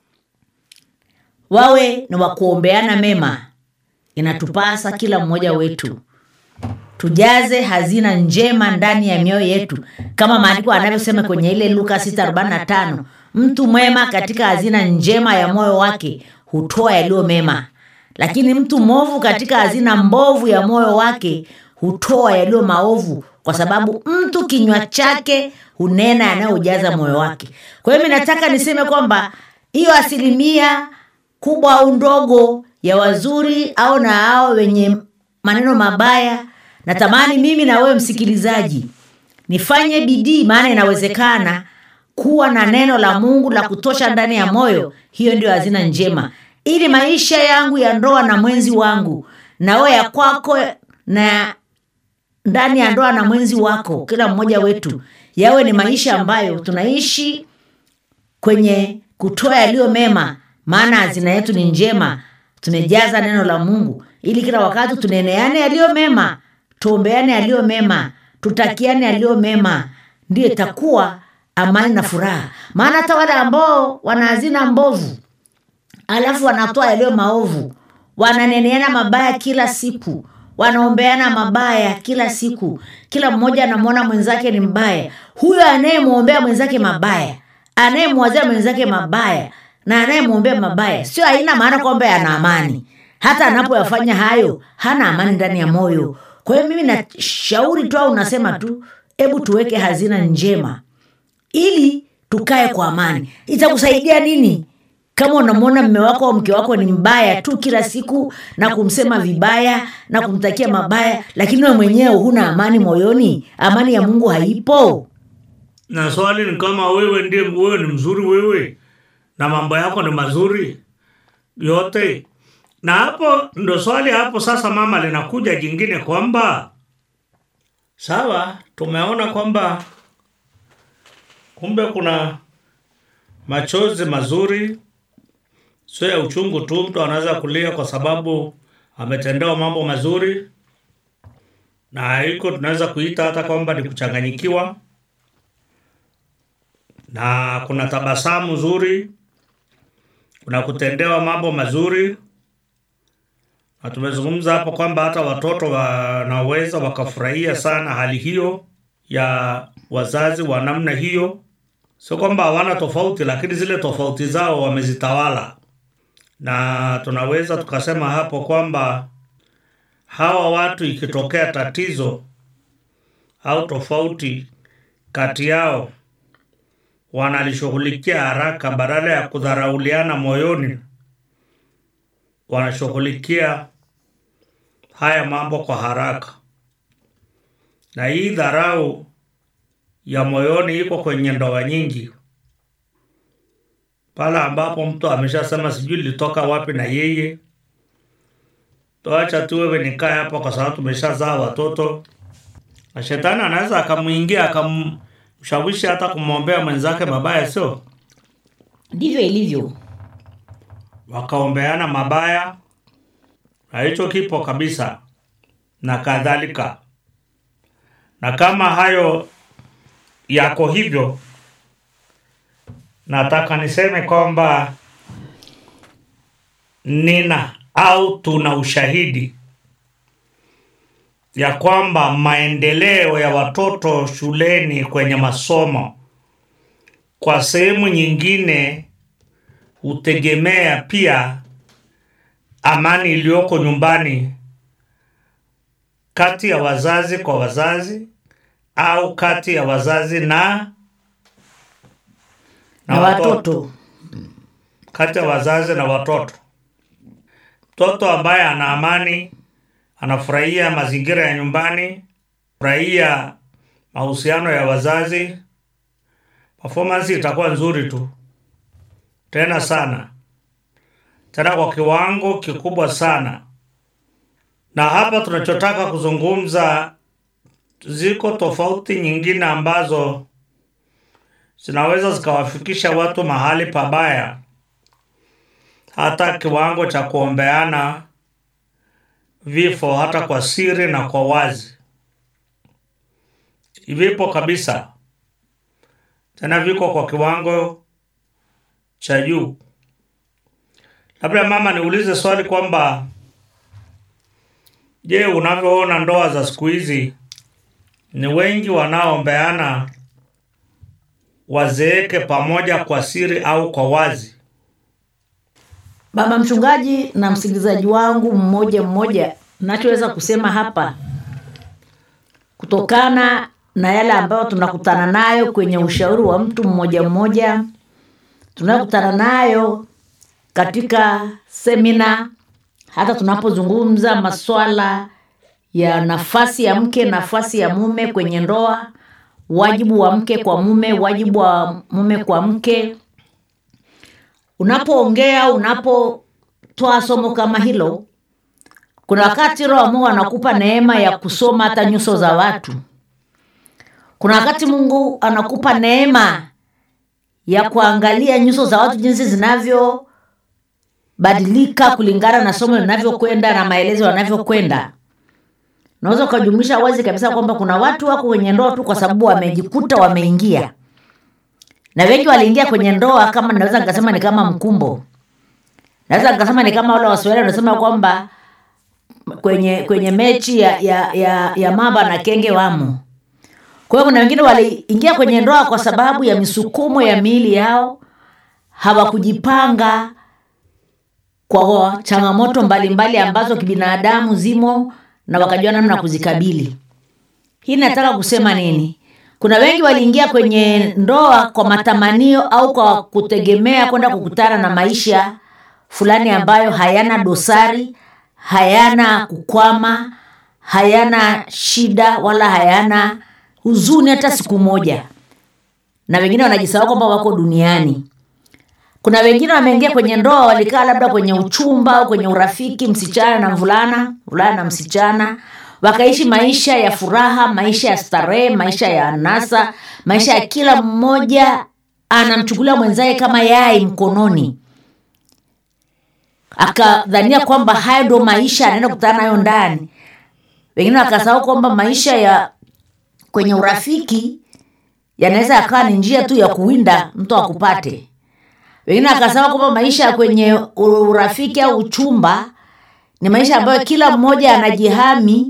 wawe ni wakuombeana mema inatupasa kila mmoja wetu tujaze hazina njema ndani ya mioyo yetu kama maandiko anavyosema kwenye ile luka 645 mtu mwema katika hazina njema ya moyo wake hutoa yaliyo mema lakini mtu mwovu katika hazina mbovu ya moyo wake hutoa yaliyo maovu kwa sababu mtu kinywa chake hunena yanayojaza moyo wake kwa hiyo mi nataka niseme kwamba hiyo asilimia kubwa au ndogo ya wazuri au na hao wenye maneno mabaya natamani mimi na wewe msikilizaji nifanye bidii maana inawezekana kuwa na neno la mungu la kutosha ndani ya moyo hiyo ndio hazina njema ili maisha yangu ya ndoa na mwenzi wangu nawe ya kwako na ndani ya ndoa na mwenzi wako kila mmoja wetu yawe ni maisha ambayo tunaishi kwenye kutoa yaliyo mema maana hazina yetu ni njema tumejaza neno la mungu ili kila wakati tuneneane yaliyo mema tuombeane yaliyo mema tutakiane yaliyo mema ndiyo itakuwa amani na furaha maana hata wale ambao wana hazina mbovu alafu wanatoa yaliyo maovu wananeneana mabaya kila siku wanaombeana mabaya kila siku kila mmoja anamwona mwenzake ni mbaya huyo anayemwombea mwenzake mabaya anayemwazia mwenzake mabaya na anayemwombea mabaya sio haina maana kwamba ana amani hata anapoyafanya hayo hana amani ndani ya moyo kwa hiyo mimi nashauri tu au nasema tu hebu tuweke hazina njema ili tukae kwa amani itakusaidia nini kama unamwona mme wako au mke wako ni mbaya tu kila siku na kumsema vibaya na kumtakia mabaya lakini we mwenyewe huna amani moyoni amani ya mungu haipo
na swali ni kama wewe ndiye wewe ni mzuri wewe na mambo yako ni mazuri yote na hapo ndo swali hapo sasa mama linakuja jingine kwamba sawa tumeona kwamba kumbe kuna machozi mazuri sio ya uchungu tu mtu anaweza kulia kwa sababu ametendewa mambo mazuri na hiko tunaweza kuita hata kwamba ni kuchanganyikiwa na kuna tabasamu zuri kuna kutendewa mambo mazuri na tumezungumza hapo kwamba hata watoto wanaweza wakafurahia sana hali hiyo ya wazazi wa namna hiyo sio kwamba hawana tofauti lakini zile tofauti zao wamezitawala na tunaweza tukasema hapo kwamba hawa watu ikitokea tatizo au tofauti kati yao wanalishughulikia haraka badala ya kudharauliana moyoni wanashughulikia haya mambo kwa haraka na hii dharau ya moyoni iko kwenye ndoa nyingi pale ambapo mtu ameshasema sijui litoka wapi na yeye toacha tu wewe nikae hapa kwa sababu tumeshazaa watoto na shetani anaweza akamwingia akamshawishi hata kumwombea mwenzake mabaya sio
ndivyo ilivyo
wakaombeana mabaya na hicho kipo kabisa na kadhalika na kama hayo yako hivyo nataka niseme kwamba nina au tuna ushahidi ya kwamba maendeleo ya watoto shuleni kwenye masomo kwa sehemu nyingine hutegemea pia amani iliyoko nyumbani kati ya wazazi kwa wazazi au kati ya wazazi na
na watoto
kati ya wazazi na watoto. Mtoto ambaye ana amani, anafurahia mazingira ya nyumbani, furahia mahusiano ya wazazi, performance itakuwa nzuri tu, tena sana, tena kwa kiwango kikubwa sana. Na hapa tunachotaka kuzungumza, ziko tofauti nyingine ambazo zinaweza zikawafikisha watu mahali pabaya, hata kiwango cha kuombeana vifo, hata kwa siri na kwa wazi. Vipo kabisa, tena viko kwa kiwango cha juu. Labda mama, niulize swali kwamba je, unavyoona ndoa za siku hizi, ni wengi wanaoombeana wazeeke pamoja kwa siri au kwa wazi?
baba mchungaji na msikilizaji wangu mmoja mmoja nachoweza kusema hapa kutokana na yale ambayo tunakutana nayo kwenye ushauri wa mtu mmoja mmoja tunayokutana nayo katika semina hata tunapozungumza maswala ya nafasi ya mke nafasi ya mume kwenye ndoa wajibu wa mke kwa mume wajibu wa mume kwa mke unapoongea unapotoa somo kama hilo kuna wakati roho wa mungu anakupa neema ya kusoma hata nyuso za watu kuna wakati mungu anakupa neema ya kuangalia nyuso za watu jinsi zinavyobadilika kulingana na somo linavyokwenda na maelezo yanavyokwenda unaweza ukajumlisha wazi kabisa kwamba kuna watu wako kwenye ndoa tu kwa sababu wamejikuta wameingia na wengi waliingia kwenye ndoa kama naweza nikasema ni kama mkumbo naweza nikasema ni kama wale waswahili wanasema kwamba kwenye kwenye mechi ya, ya, ya, ya mamba na kenge wamo kwa hiyo kuna wengine waliingia kwenye ndoa kwa sababu ya misukumo ya miili yao hawakujipanga kwa changamoto mbalimbali ambazo kibinadamu zimo na wakajua namna ya kuzikabili hii nataka kusema nini kuna wengi waliingia kwenye ndoa kwa matamanio au kwa kutegemea kwenda kukutana na maisha fulani ambayo hayana dosari hayana kukwama hayana shida wala hayana huzuni hata siku moja na wengine wanajisahau kwamba wako duniani kuna wengine wameingia kwenye ndoa walikaa labda kwenye uchumba au kwenye urafiki msichana na mvulana mvulana na msichana wakaishi maisha ya furaha maisha ya starehe maisha ya anasa maisha ya kila mmoja anamchukulia mwenzake kama yai mkononi akadhania kwamba hayo ndo maisha anaenda kukutana nayo ndani wengine wakasahau kwamba maisha ya kwenye urafiki yanaweza yakawa ni njia tu ya kuwinda mtu akupate wengine akasema kwamba maisha ya kwenye urafiki au uchumba ni maisha ambayo kila mmoja anajihami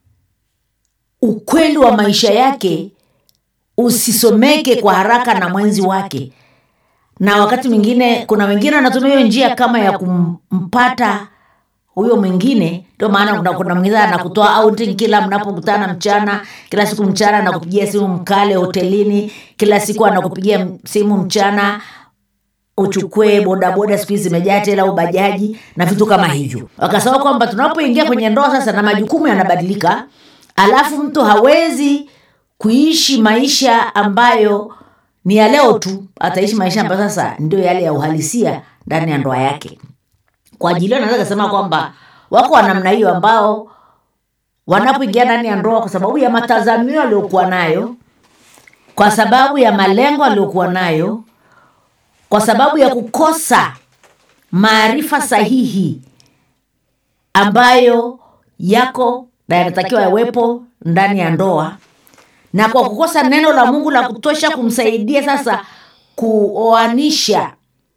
ukweli wa maisha yake usisomeke kwa haraka na mwenzi wake na wakati mwingine kuna wengine wanatumia hiyo njia kama ya kumpata huyo mwingine ndio maana kuna, kuna mwingine anakutoa outing kila mnapokutana mchana kila siku mchana anakupigia simu mkale hotelini kila siku anakupigia simu mchana uchukue bodaboda siku hizi zimejaa tela au bajaji na vitu kama hivyo wakasema kwamba tunapoingia kwenye ndoa sasa na majukumu yanabadilika alafu mtu hawezi kuishi maisha ambayo ni ya leo tu ataishi maisha ambayo sasa ndio yale ya uhalisia ndani ya ndoa yake kwa ajili hiyo naweza kasema kwamba wako wa namna hiyo ambao wanapoingia ndani ya ndoa kwa sababu ya matazamio aliyokuwa nayo kwa sababu ya malengo aliyokuwa nayo kwa sababu ya kukosa maarifa sahihi ambayo yako na yanatakiwa yawepo ndani ya ndoa na kwa kukosa neno la mungu la kutosha kumsaidia sasa kuoanisha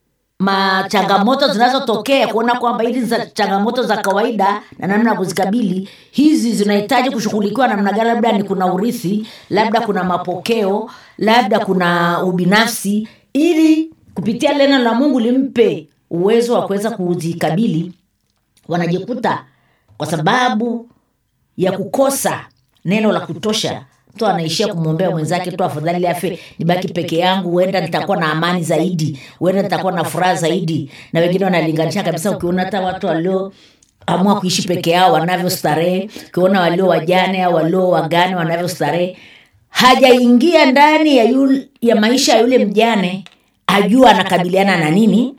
machangamoto zinazotokea kuona kwamba hizi za changamoto za kawaida na namna ya kuzikabili hizi zinahitaji kushughulikiwa namna gani labda ni kuna urithi labda kuna mapokeo labda kuna ubinafsi ili kupitia neno la mungu limpe uwezo wa kuweza kuzikabili wanajikuta kwa sababu ya kukosa neno la kutosha mtu anaishia kumwombea mwenzake tu afadhali afe nibaki peke yangu huenda nitakuwa na amani zaidi huenda nitakuwa na furaha zaidi na wengine wanalinganisha kabisa ukiona hata watu walio amua kuishi peke yao wanavyostarehe ukiona walio wajane au walio wagane wanavyostarehe hajaingia ndani ya, yul, ya maisha ya yule mjane ajua anakabiliana na nini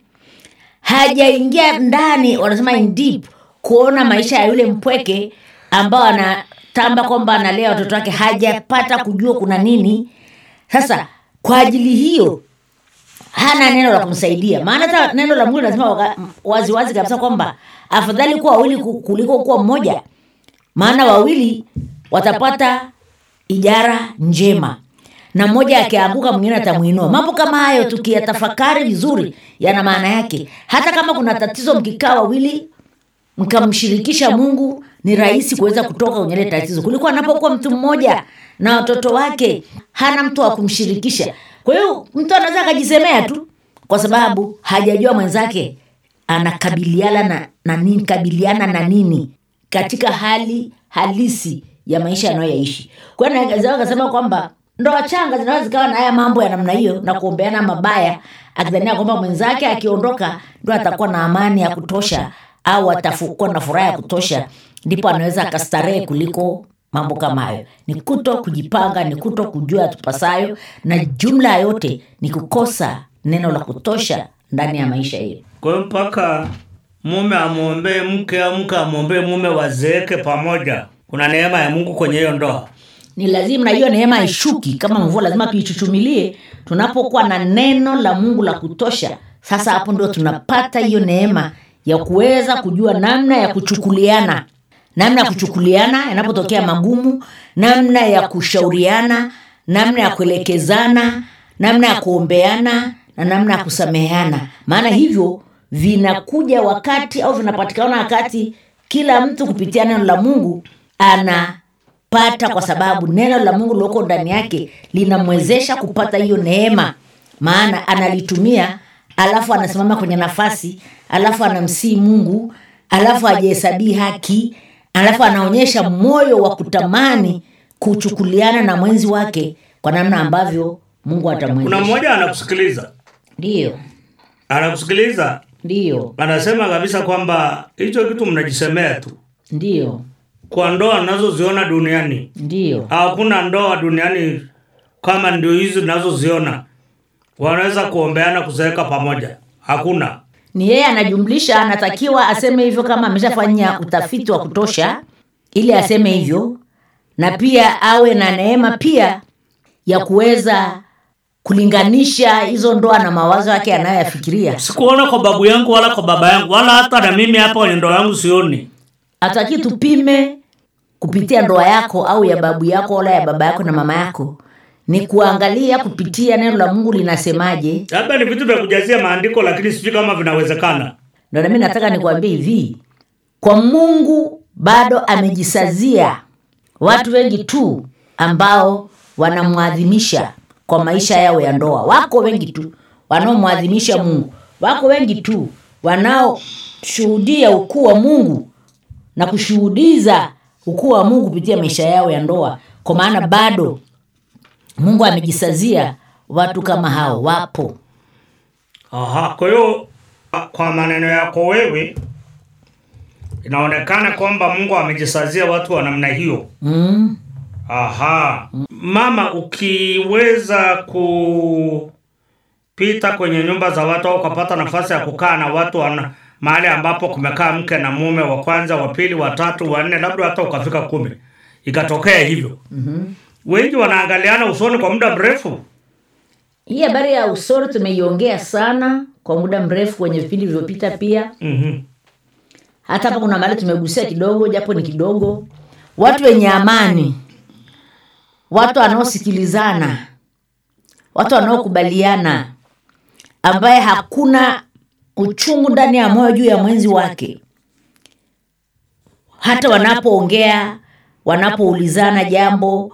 hajaingia ndani wanasema in deep kuona maisha ya yule mpweke ambao anatamba kwamba analea watoto wake hajapata kujua kuna nini sasa kwa ajili hiyo hana neno la kumsaidia maana hata neno la mungu linasema waziwazi kabisa kwamba afadhali kuwa wawili kuliko kuwa mmoja maana wawili watapata ijara njema na mmoja akianguka mwingine atamwinua mambo kama hayo tukiyatafakari vizuri yana maana yake hata kama kuna tatizo mkikaa wawili mkamshirikisha mungu ni rahisi kuweza kutoka kwenye ile tatizo kuliko anapokuwa mtu mmoja na watoto wake hana mtu wa kumshirikisha kwa hiyo mtu anaweza akajisemea tu kwa sababu hajajua mwenzake anakabiliana na, na nini kabiliana na nini katika hali halisi ya maisha anayoyaishi kwa hiyo naweza akasema kwamba ndoa changa zinaweza zikawa na haya mambo ya namna hiyo na kuombeana mabaya akidhania kwamba mwenzake akiondoka ndo atakuwa na amani ya kutosha au atakuwa na furaha ya kutosha ndipo anaweza akastarehe kuliko mambo kama hayo ni kuto kujipanga ni kuto kujua tupasayo na jumla ya yote ni kukosa neno la kutosha ndani ya maisha hiyo
kwa hiyo mpaka mume amwombee mke au mke amwombee mume wazeeke pamoja kuna neema ya mungu kwenye hiyo ndoa
ni lazima na hiyo neema ishuki kama mvua lazima tuichuchumilie tunapokuwa na neno la mungu la kutosha sasa hapo ndio tunapata hiyo neema ya kuweza kujua namna ya kuchukuliana namna ya kuchukuliana yanapotokea magumu namna ya kushauriana namna ya kuelekezana namna ya kuombeana na namna ya kusameheana maana hivyo vinakuja wakati au vinapatikana wakati kila mtu kupitia neno la mungu anapata kwa sababu neno la mungu liloko ndani yake linamwezesha kupata hiyo neema maana analitumia alafu anasimama kwenye nafasi alafu anamsii mungu alafu ajihesabii haki alafu anaonyesha moyo wa kutamani kuchukuliana na mwenzi wake kwa namna ambavyo mungu
kuna
atamwezesha
mmoja anakusikiliza
ndiyo
anakusikiliza
ndiyo
anasema kabisa kwamba hicho kitu mnajisemea tu
ndiyo
kwa ndoa nazoziona duniani
ndiyo
hakuna ndoa duniani kama ndio hizi nazoziona wanaweza kuombeana kuzeeka pamoja hakuna
ni yeye anajumlisha anatakiwa aseme hivyo kama ameshafanya utafiti wa kutosha ili aseme hivyo na pia awe na neema pia ya kuweza kulinganisha hizo ndoa na mawazo yake anayoyafikiria
sikuona kwa babu yangu wala kwa baba yangu wala hata na mimi hapa kwenye ndoa yangu sioni
hataki tupime kupitia ndoa yako au ya babu yako wala ya baba yako na mama yako ni kuangalia kupitia neno la mungu linasemaje
labda ni vitu vya kujazia maandiko lakini sijui kama vinawezekana
ndo nami nataka nikuambie hivi kwa mungu bado amejisazia watu wengi tu ambao wanamwadhimisha kwa maisha yao ya ndoa wako wengi tu wanaomwadhimisha mungu wako wengi tu wanaoshuhudia ukuu wa mungu na kushuhudiza ukuu wa mungu kupitia maisha yao ya ndoa kwa maana bado mungu amejisazia watu kama hao wapo
Aha, kwa hiyo kwa maneno yako wewe inaonekana kwamba Mungu amejisazia watu wa namna hiyo.
mm.
Aha. Mama, ukiweza kupita kwenye nyumba za watu au ukapata nafasi ya kukaa na watu wana, mahali ambapo kumekaa mke na mume wa kwanza, wa pili, wa tatu, wa nne, labda hata ukafika kumi, ikatokea hivyo mm-hmm. wengi wanaangaliana usoni kwa muda mrefu.
hii habari ya usoro tumeiongea sana kwa muda mrefu kwenye vipindi vilivyopita pia
mm-hmm.
hata hapa kuna mahali tumegusia kidogo japo ni kidogo watu wenye amani watu wanaosikilizana watu wanaokubaliana ambaye hakuna uchungu ndani ya moyo juu ya mwenzi wake hata wanapoongea wanapoulizana jambo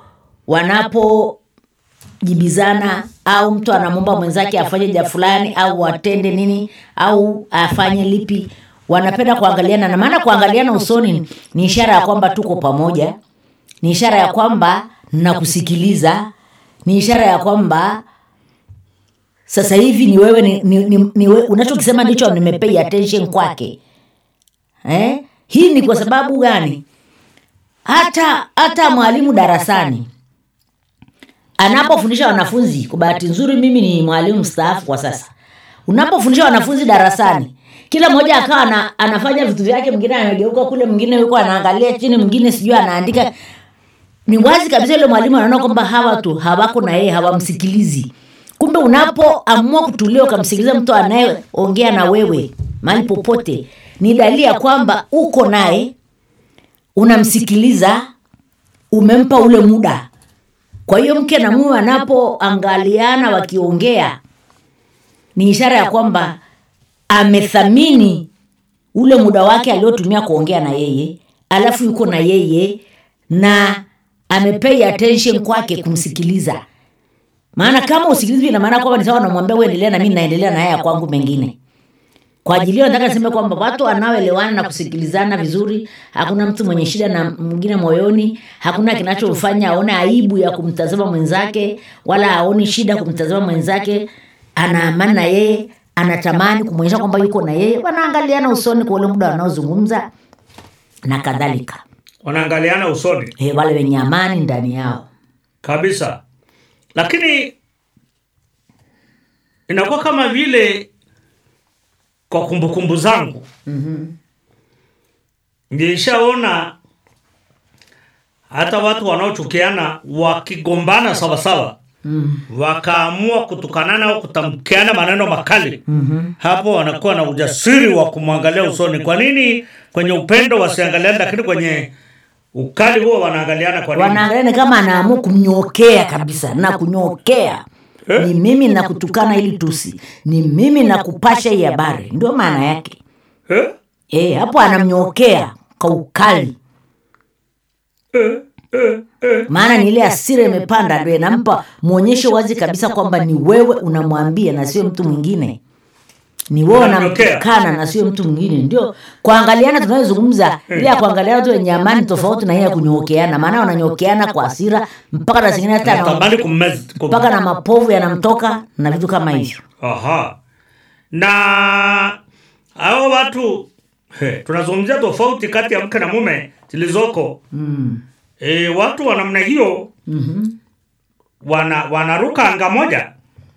wanapojibizana au mtu anamwomba mwenzake afanye ja fulani au atende nini au afanye lipi wanapenda kuangaliana na maana kuangaliana usoni ni ishara ya kwamba tuko pamoja ni ishara ya kwamba nakusikiliza ni ishara ya kwamba sasa hivi ni wewe ni, ni, ni, ni we, unachokisema ndicho nimepay attention kwake eh? hii ni kwa sababu gani hata hata mwalimu darasani anapofundisha wanafunzi kwa bahati nzuri mimi ni mwalimu mstaafu kwa sasa unapofundisha wanafunzi darasani kila mmoja akawa ana, anafanya vitu vyake mwingine anageuka kule mwingine yuko anaangalia chini mwingine sijui anaandika ni wazi kabisa yule mwalimu anaona kwamba hawa tu hawako na yeye hawamsikilizi kumbe unapoamua kutulia ukamsikiliza mtu anayeongea na wewe mahali popote ni dalili ya kwamba uko naye unamsikiliza umempa ule muda kwa hiyo mke na mume wanapoangaliana wakiongea ni ishara ya kwamba amethamini ule muda wake aliotumia kuongea na yeye alafu yuko na yeye na amepay attention kwake kumsikiliza maana kama usikilizi ina maana kwamba ni sawa namwambia uendelea na mi naendelea na haya kwangu mengine kwa ajili hiyo nataka niseme kwamba watu wanaoelewana na kusikilizana vizuri hakuna mtu mwenye shida na mwingine moyoni hakuna kinachomfanya aone aibu ya kumtazama mwenzake wala aoni shida kumtazama mwenzake ana amani na yeye anatamani kumwonyesha kwamba yuko na yeye wanaangaliana usoni kwa ule muda wanaozungumza na kadhalika
Wanaangaliana usoni
e, wale wenye amani ndani yao
kabisa, lakini inakuwa kama vile kwa kumbukumbu zangu mm-hmm. nilishaona hata watu wanaochukiana wakigombana sawasawa mm. wakaamua kutukanana au kutamkiana maneno makali mm-hmm. hapo wanakuwa na ujasiri wa kumwangalia usoni. Kwa nini kwenye upendo wasiangaliane, lakini kwenye ukali huo wanaangaliana? Kwa nini?
wanaangaliana kama anaamua kumnyokea kabisa na kunyokea ni mimi nakutukana ili tusi ni mimi nakupasha hii habari ndio maana yake
eh?
e, hapo anamnyokea kwa ukali maana ni ile asira imepanda ndo inampa mwonyesho wazi kabisa kwamba ni wewe unamwambia na sio mtu mwingine ni wewe
Unamnyokea.
unamtukana na sio mtu mwingine ndio kuangaliana tunayozungumza ile ya kuangaliana tu wenye amani tofauti na hii ya kunyokeana maana wananyokeana kwa asira mpaka na zingine hata na-
natamani kummeza kum-
mpaka na mapovu yanamtoka na vitu kama hivyo
Aha. Na hao watu he, tunazungumzia tofauti kati ya mke na mume zilizoko
mm.
e, watu wa namna hiyo
mm-hmm.
wana wanaruka anga moja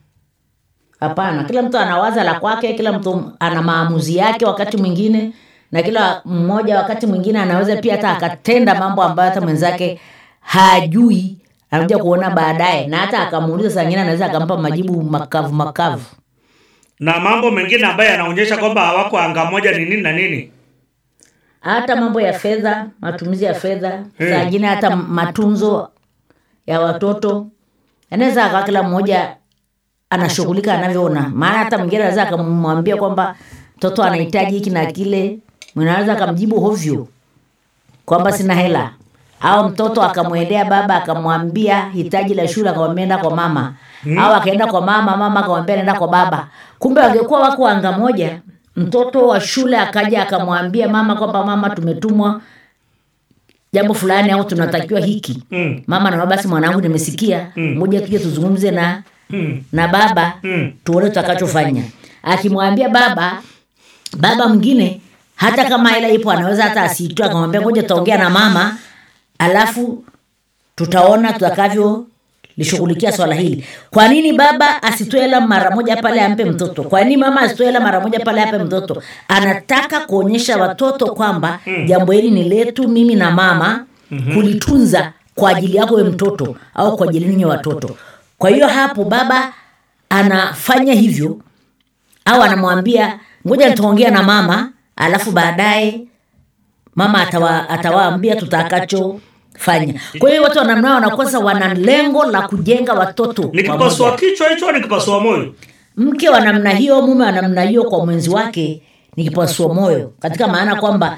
hapana kila mtu anawaza la kwake kila mtu ana maamuzi yake wakati mwingine na kila mmoja wakati mwingine anaweza pia hata akatenda mambo ambayo hata mwenzake hajui anakuja kuona baadaye na hata akamuuliza saa ingine anaweza akampa majibu makavu makavu
na mambo mengine ambayo yanaonyesha kwamba hawako anga moja ni nini na nini
hata mambo ya fedha matumizi ya fedha
Hmm.
saa ingine hata matunzo ya watoto anaweza akawa kila mmoja anashughulika anavyoona maana hata mwingine anaweza akamwambia kwamba mtoto anahitaji hiki na kile mwingine anaweza akamjibu hovyo kwamba sina hela au mtoto akamwendea baba akamwambia hitaji la shule akamwambia enda kwa mama hmm. au akaenda kwa mama mama akamwambia nenda kwa baba kumbe wangekuwa wako anga moja mtoto wa shule akaja akamwambia mama kwamba mama tumetumwa jambo fulani au tunatakiwa hiki
Mm.
mama na basi mwanangu nimesikia moja tuje tuzungumze na
Mm.
na baba
Mm.
tuone tutakachofanya akimwambia baba baba mwingine hata kama hela ipo anaweza hata asiitoe akamwambia ngoja tutaongea na mama alafu tutaona tutakavyo lishughulikia swala hili kwa nini baba asitoe hela mara moja pale ampe mtoto kwa nini mama asitoe hela mara moja pale ampe mtoto anataka kuonyesha watoto kwamba jambo hili ni letu mimi na mama kulitunza kwa ajili yako we mtoto au kwa ajili ninyi watoto kwa hiyo hapo baba anafanya hivyo au anamwambia ngoja nitaongea na mama alafu baadaye mama atawa, atawaambia tutakachofanya kwa hiyo watu wanamnao wanakosa wana lengo la kujenga watoto
nikipasua
pamoja.
kichwa hicho au nikipasua moyo
mke wa namna hiyo mume wa namna hiyo kwa mwenzi wake ni kipasua moyo katika maana kwamba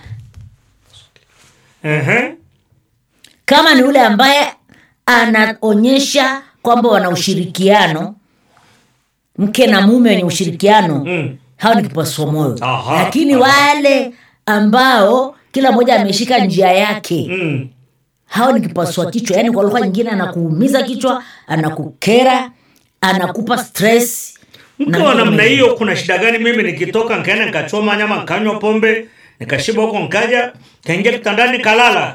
Ehe.
kama ni yule ambaye anaonyesha kwamba wana ushirikiano mke na mume wenye ushirikiano
Mm.
hao ni kipasua moyo
Aha,
lakini
aha.
wale ambao kila mmoja ameshika njia yake
Mm.
hao ni kipasua kichwa yaani kwa lugha nyingine anakuumiza kichwa anakukera anakupa stress
mke
na
wa
vitu
namna
kama hivyo.
hiyo kuna shida gani mimi nikitoka nkaenda nkachoma nyama nkanywa pombe nikashiba huko nkaja kaingia kitandani kalala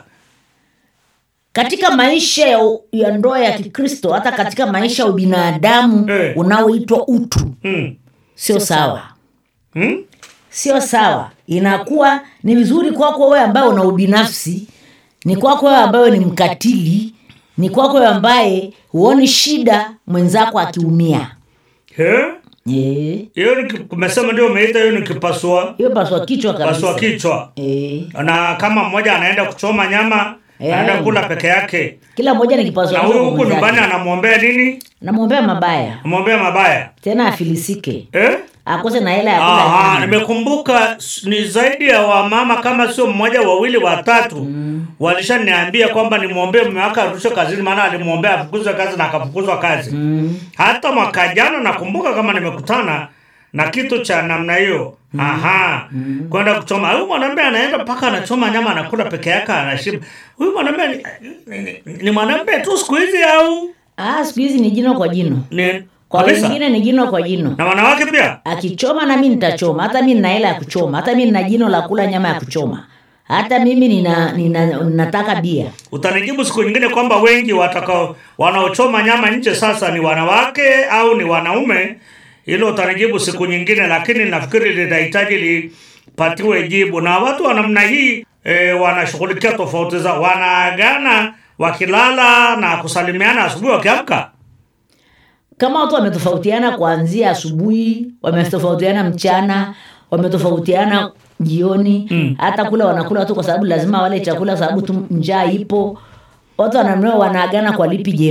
katika maisha ya, ya ndoa ya kikristo hata katika maisha ya ubinadamu
Eh.
unaoitwa utu
mm.
sio sawa
Mm?
sio sawa inakuwa ni vizuri kwako wewe ambaye una ubinafsi ni kwako wewe ambaye ni mkatili ni kwako wewe ambaye huoni shida mwenzako akiumia
Eh?
Eh,
hiyo ni- umesema ndio umeita hiyo ni kipasua
hiyo paswa kichwa
pasua
kabisa
kichwa
Eh,
na kama mmoja anaenda kuchoma nyama
Eh.
anaenda kula peke yake
kila mmoja ni kipaswa
na
kichwa
huyu
kwa
huku nyumbani
mwenzake.
anamwombea nini
namwombea mabaya
anamwombea mabaya
tena afilisike
eh?
akose na hela ya kula
Aha,
nyama.
nimekumbuka s- ni zaidi ya wamama kama sio mmoja wawili watatu mm. walishaniambia kwamba nimwombee mume wake arudishwe kazini maana alimwombea afukuzwe kazi na akafukuzwa kazi mm. hata mwaka jana nakumbuka kama nimekutana na kitu cha namna hiyo mm. aha mm. kwenda kuchoma huyu mwanamume anaenda mpaka anachoma nyama anakula peke yake anashiba huyu mwanamume ni, ni, ni, ni mwanamume tu siku hizi au
ah, siku hizi ni jino kwa jino
ni
kwa
kabisa?
wengine ni jino kwa jino
na wanawake pia
akichoma na mi nitachoma hata mi nina hela ya kuchoma hata mi nina jino la kula nyama ya kuchoma hata mimi nina, nina, nataka bia
utanijibu siku nyingine kwamba wengi watakao wanaochoma nyama nje sasa ni wanawake au ni wanaume hilo utanijibu siku nyingine lakini nafikiri linahitaji lipatiwe jibu na watu wa namna hii e, wanashughulikia tofauti zao wanaagana wakilala na kusalimiana asubuhi wakiamka
kama watu wametofautiana kuanzia asubuhi wametofautiana mchana wametofautiana jioni mm. hata kula wanakula watu kwa sababu lazima wale chakula kwa sababu tu njaa ipo watu wanamnao wanaagana kwa lipi jema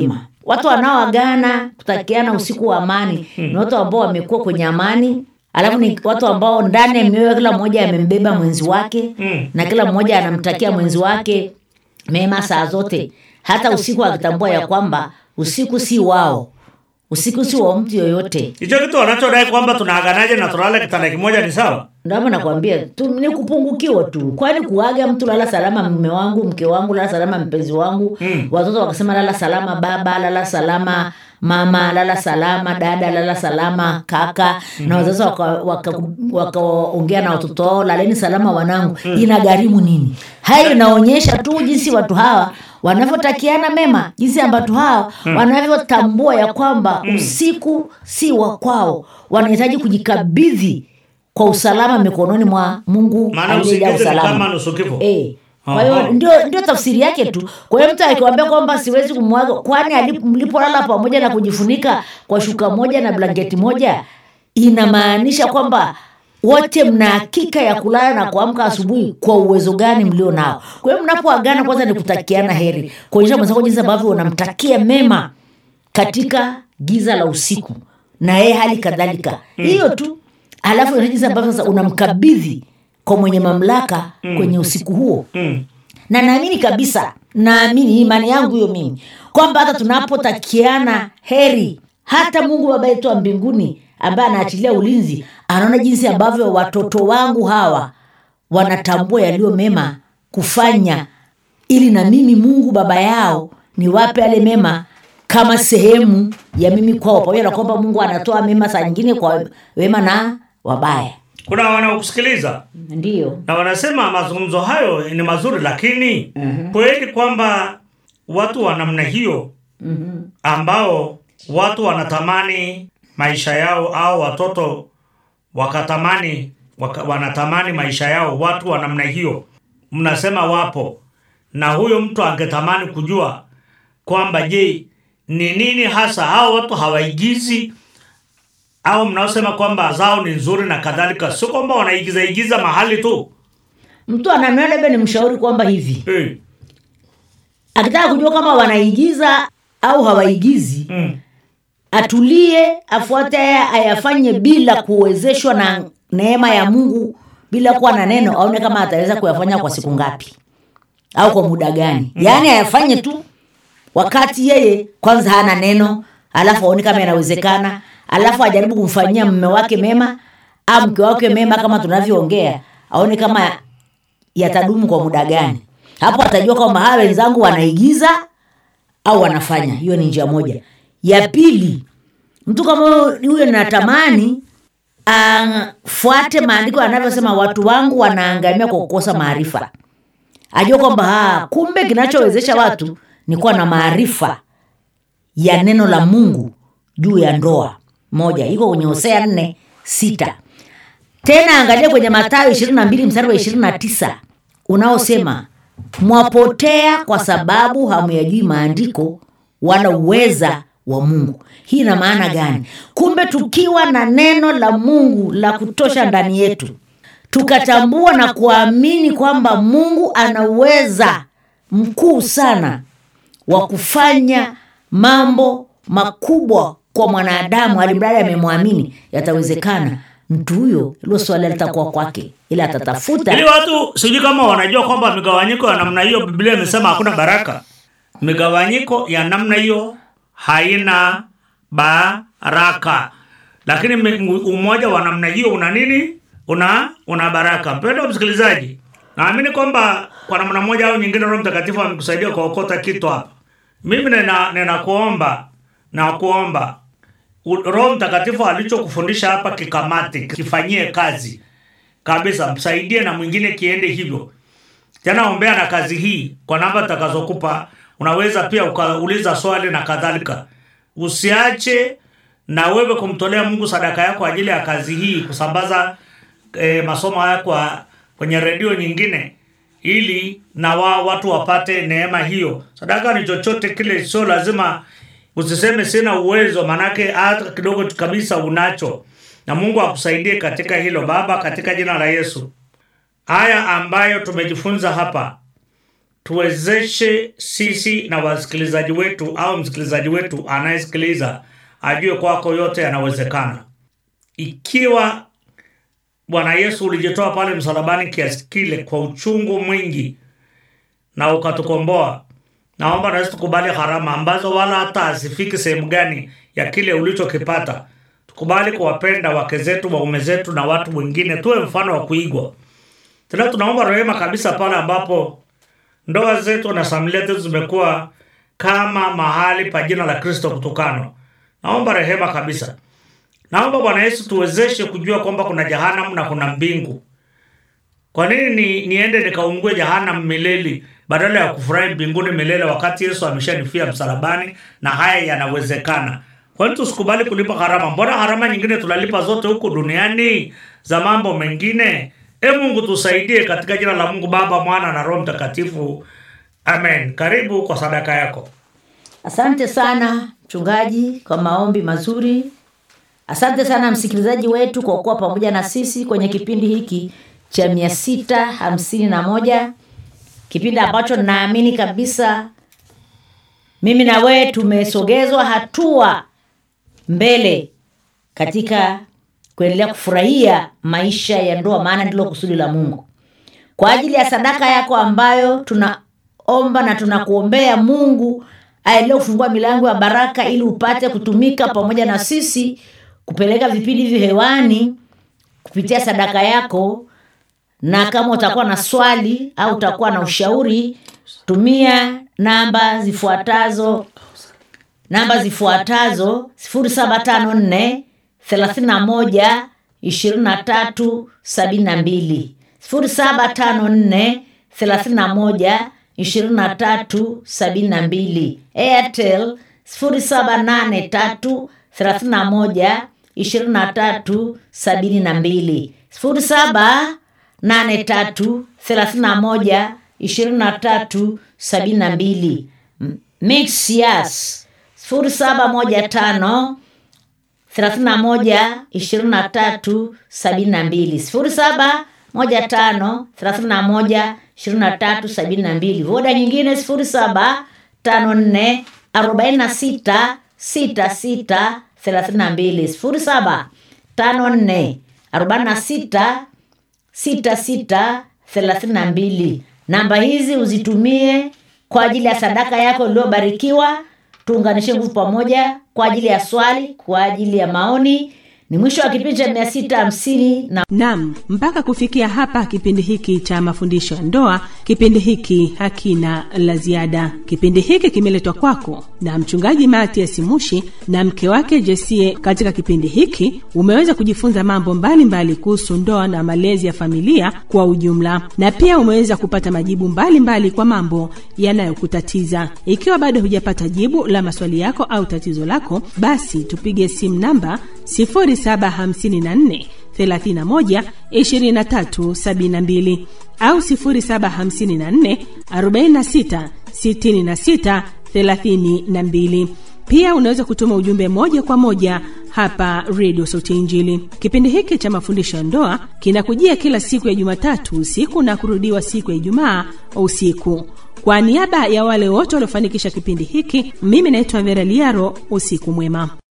watu wanaoagana kutakiana usiku wa amani ni watu ambao wamekuwa kwenye amani alafu ni watu ambao ndani ya mioyo kila mmoja amembeba mwenzi wake
Mm.
na kila mmoja anamtakia mwenzi wake mema saa zote hata usiku akitambua ya kwamba usiku si wao usiku si wa mtu yoyote
hicho kitu wanachodai kwamba tunaaganaje na tunalala kitanda kimoja ni sawa
ndama nakwambia tu ni kupungukiwa tu kwani kuaga mtu lala salama mme wangu mke wangu lala salama mpenzi wangu
Mm.
watoto wakasema lala salama baba lala salama mama lala salama dada lala salama kaka na wazazi wakaongea waka, waka wakaongea na watoto wao laleni salama wanangu inagharimu nini hayo inaonyesha tu jinsi watu hawa wanavyotakiana mema jinsi ambatu hawa wanavyotambua ya kwamba usiku si wa kwao wanahitaji kujikabidhi kwa usalama mikononi mwa mungu
maana
aliyejaa
usingizi ni kama
usalama
nusu kifo
Eh. Kwa
Aha.
hiyo ndio ndio tafsiri yake tu. Kwa hiyo mtu akikwambia kwamba siwezi kumwaga, kwani alip- mlipolala pamoja na kujifunika kwa shuka moja na blanketi moja, inamaanisha kwamba wote mna hakika ya kulala na kuamka asubuhi kwa uwezo gani mlio nao. Kwa hiyo mnapoagana, kwanza ni kutakiana heri, kuonyesha mwenzako jinsi ambavyo unamtakia mema katika giza la usiku, na yeye hali kadhalika. Hiyo tu, alafu inaonyesha jinsi ambavyo sasa unamkabidhi kwa mwenye mamlaka kwenye usiku huo
mm.
na naamini kabisa naamini imani yangu hiyo mimi kwamba hata tunapotakiana heri hata mungu baba yetu wa mbinguni ambaye anaachilia ulinzi anaona jinsi ambavyo watoto wangu hawa wanatambua yaliyo mema kufanya ili na mimi mungu baba yao niwape yale mema kama sehemu ya mimi kwao pamoja na kwamba mungu anatoa mema saa nyingine kwa wema na wabaya
kuna wanaokusikiliza
ndiyo
na wanasema mazungumzo hayo ni mazuri lakini kweli kwamba watu wa namna hiyo ambao watu wanatamani maisha yao au watoto wakatamani waka, wanatamani maisha yao watu wa namna hiyo mnasema wapo na huyo mtu angetamani kujua kwamba je ni nini hasa hao watu hawaigizi au mnaosema kwamba zao ni nzuri na kadhalika sio kwamba wanaigiza igiza mahali tu
mtu ananua labda ni mshauri kwamba hivi
hey.
akitaka kujua kama wanaigiza au hawaigizi
mm.
atulie afuate haya ayafanye bila kuwezeshwa na neema ya mungu bila kuwa na neno aone kama ataweza kuyafanya kwa siku ngapi au kwa muda gani yaani ayafanye tu wakati yeye kwanza hana neno alafu aone kama inawezekana alafu ajaribu kumfanyia mme wake mema au mke wake mema kama tunavyoongea aone kama yatadumu kwa muda gani hapo atajua kwamba hawa wenzangu wanaigiza au wanafanya hiyo ni njia moja ya pili mtu kama huyo natamani afuate maandiko yanavyosema watu wangu wanaangamia kwa kukosa maarifa ajua kwamba ah, kumbe kinachowezesha watu ni kuwa na maarifa ya neno la mungu juu ya ndoa moja iko kwenye hosea nne sita tena angalia kwenye matayo ishirini na mbili mstari wa ishirini na tisa unaosema mwapotea kwa sababu hamuyajui maandiko wala uweza wa mungu hii ina maana gani kumbe tukiwa na neno la mungu la kutosha ndani yetu tukatambua na kuamini kwamba mungu ana uweza mkuu sana wa kufanya mambo makubwa kwa mwanadamu alimradi amemwamini yatawezekana mtu huyo hilo swali litakuwa kwake ila atatafuta
ili watu sijui kama wanajua kwamba migawanyiko ya namna hiyo biblia imesema hakuna baraka migawanyiko ya namna hiyo haina baraka lakini mi- umoja wa namna hiyo una nini una una baraka mpendo msikilizaji naamini kwamba kwa namna moja au nyingine roho mtakatifu amekusaidia kuokota kitu hapa mimi nina ninakuomba na kuomba U- roho mtakatifu alichokufundisha hapa kikamate kifanyie kazi kabisa msaidie na mwingine kiende hivyo tena ombea na kazi hii kwa namba takazokupa unaweza pia ukauliza swali na kadhalika usiache na wewe kumtolea mungu sadaka yako kwa ajili ya kazi hii kusambaza e, masomo haya kwa kwenye redio nyingine ili na wa, watu wapate neema hiyo sadaka ni chochote kile sio lazima usiseme sina uwezo manake hata kidogo tu kabisa unacho na mungu akusaidie katika hilo baba katika jina la yesu haya ambayo tumejifunza hapa tuwezeshe sisi na wasikilizaji wetu au msikilizaji wetu anayesikiliza ajue kwako yote yanawezekana ikiwa bwana yesu ulijitoa pale msalabani kiasi kile kwa uchungu mwingi na ukatukomboa naomba nasi tukubali gharama ambazo wala hata hazifiki sehemu gani ya kile ulichokipata tukubali kuwapenda wake zetu waume zetu na watu wengine tuwe mfano wa kuigwa tena tunaomba rehema kabisa pale ambapo ndoa zetu na familia zetu zimekuwa kama mahali pa jina la kristo kutukanwa naomba rehema kabisa naomba bwana yesu tuwezeshe kujua kwamba kuna jehanamu na kuna mbingu kwa nini ni, niende nikaungue jehanamu milele badala ya kufurahi mbinguni milele wakati yesu ameshanifia msalabani na haya yanawezekana kwani tusikubali kulipa gharama mbona gharama nyingine tunalipa zote huku duniani za mambo mengine e mungu tusaidie katika jina la mungu baba mwana na roho mtakatifu amen karibu kwa sadaka yako
asante sana mchungaji kwa maombi mazuri asante sana msikilizaji wetu kwa kuwa pamoja na sisi kwenye kipindi hiki cha mia sita hamsini na moja kipindi ambacho naamini kabisa mimi na wewe tumesogezwa hatua mbele katika kuendelea kufurahia maisha ya ndoa maana ndilo kusudi la mungu kwa ajili ya sadaka yako ambayo tunaomba na tunakuombea mungu aendelee kufungua milango ya baraka ili upate kutumika pamoja na sisi kupeleka vipindi hivi hewani kupitia sadaka yako na kama utakuwa na swali au utakuwa na ushauri tumia namba zifuatazo namba zifuatazo 0754 31 23 72 0754 31 23 72 airtel 0783 31 23 72 0783 31 23 72 mix yes 0715 31 23 72 07 moja tano thelathini na moja ishirini na tatu sabini na mbili voda nyingine sifuri saba tano nne arobaini na sita sita sita thelathini na mbili sifuri saba tano nne arobaini na sita sita sita thelathini na mbili namba hizi uzitumie kwa ajili ya sadaka yako iliyobarikiwa tuunganishe nguvu pamoja kwa ajili ya swali kwa ajili ya maoni ni mwisho wa kipindi cha mia sita hamsini na
nam mpaka kufikia hapa kipindi hiki cha mafundisho ya ndoa kipindi hiki hakina la ziada kipindi hiki kimeletwa kwako na mchungaji matias mushi na mke wake jesie katika kipindi hiki umeweza kujifunza mambo mbalimbali kuhusu ndoa na malezi ya familia kwa ujumla na pia umeweza kupata majibu mbalimbali mbali kwa mambo yanayokutatiza ikiwa bado hujapata jibu la maswali yako au tatizo lako basi tupige simu namba 0754 31 23 72 au 0754 46 66 32 pia unaweza kutuma ujumbe moja kwa moja hapa redio sauti ya injili kipindi hiki cha mafundisho ya ndoa kinakujia kila siku ya jumatatu usiku na kurudiwa siku ya ijumaa usiku kwa niaba ya wale wote waliofanikisha kipindi hiki mimi naitwa vera liaro usiku mwema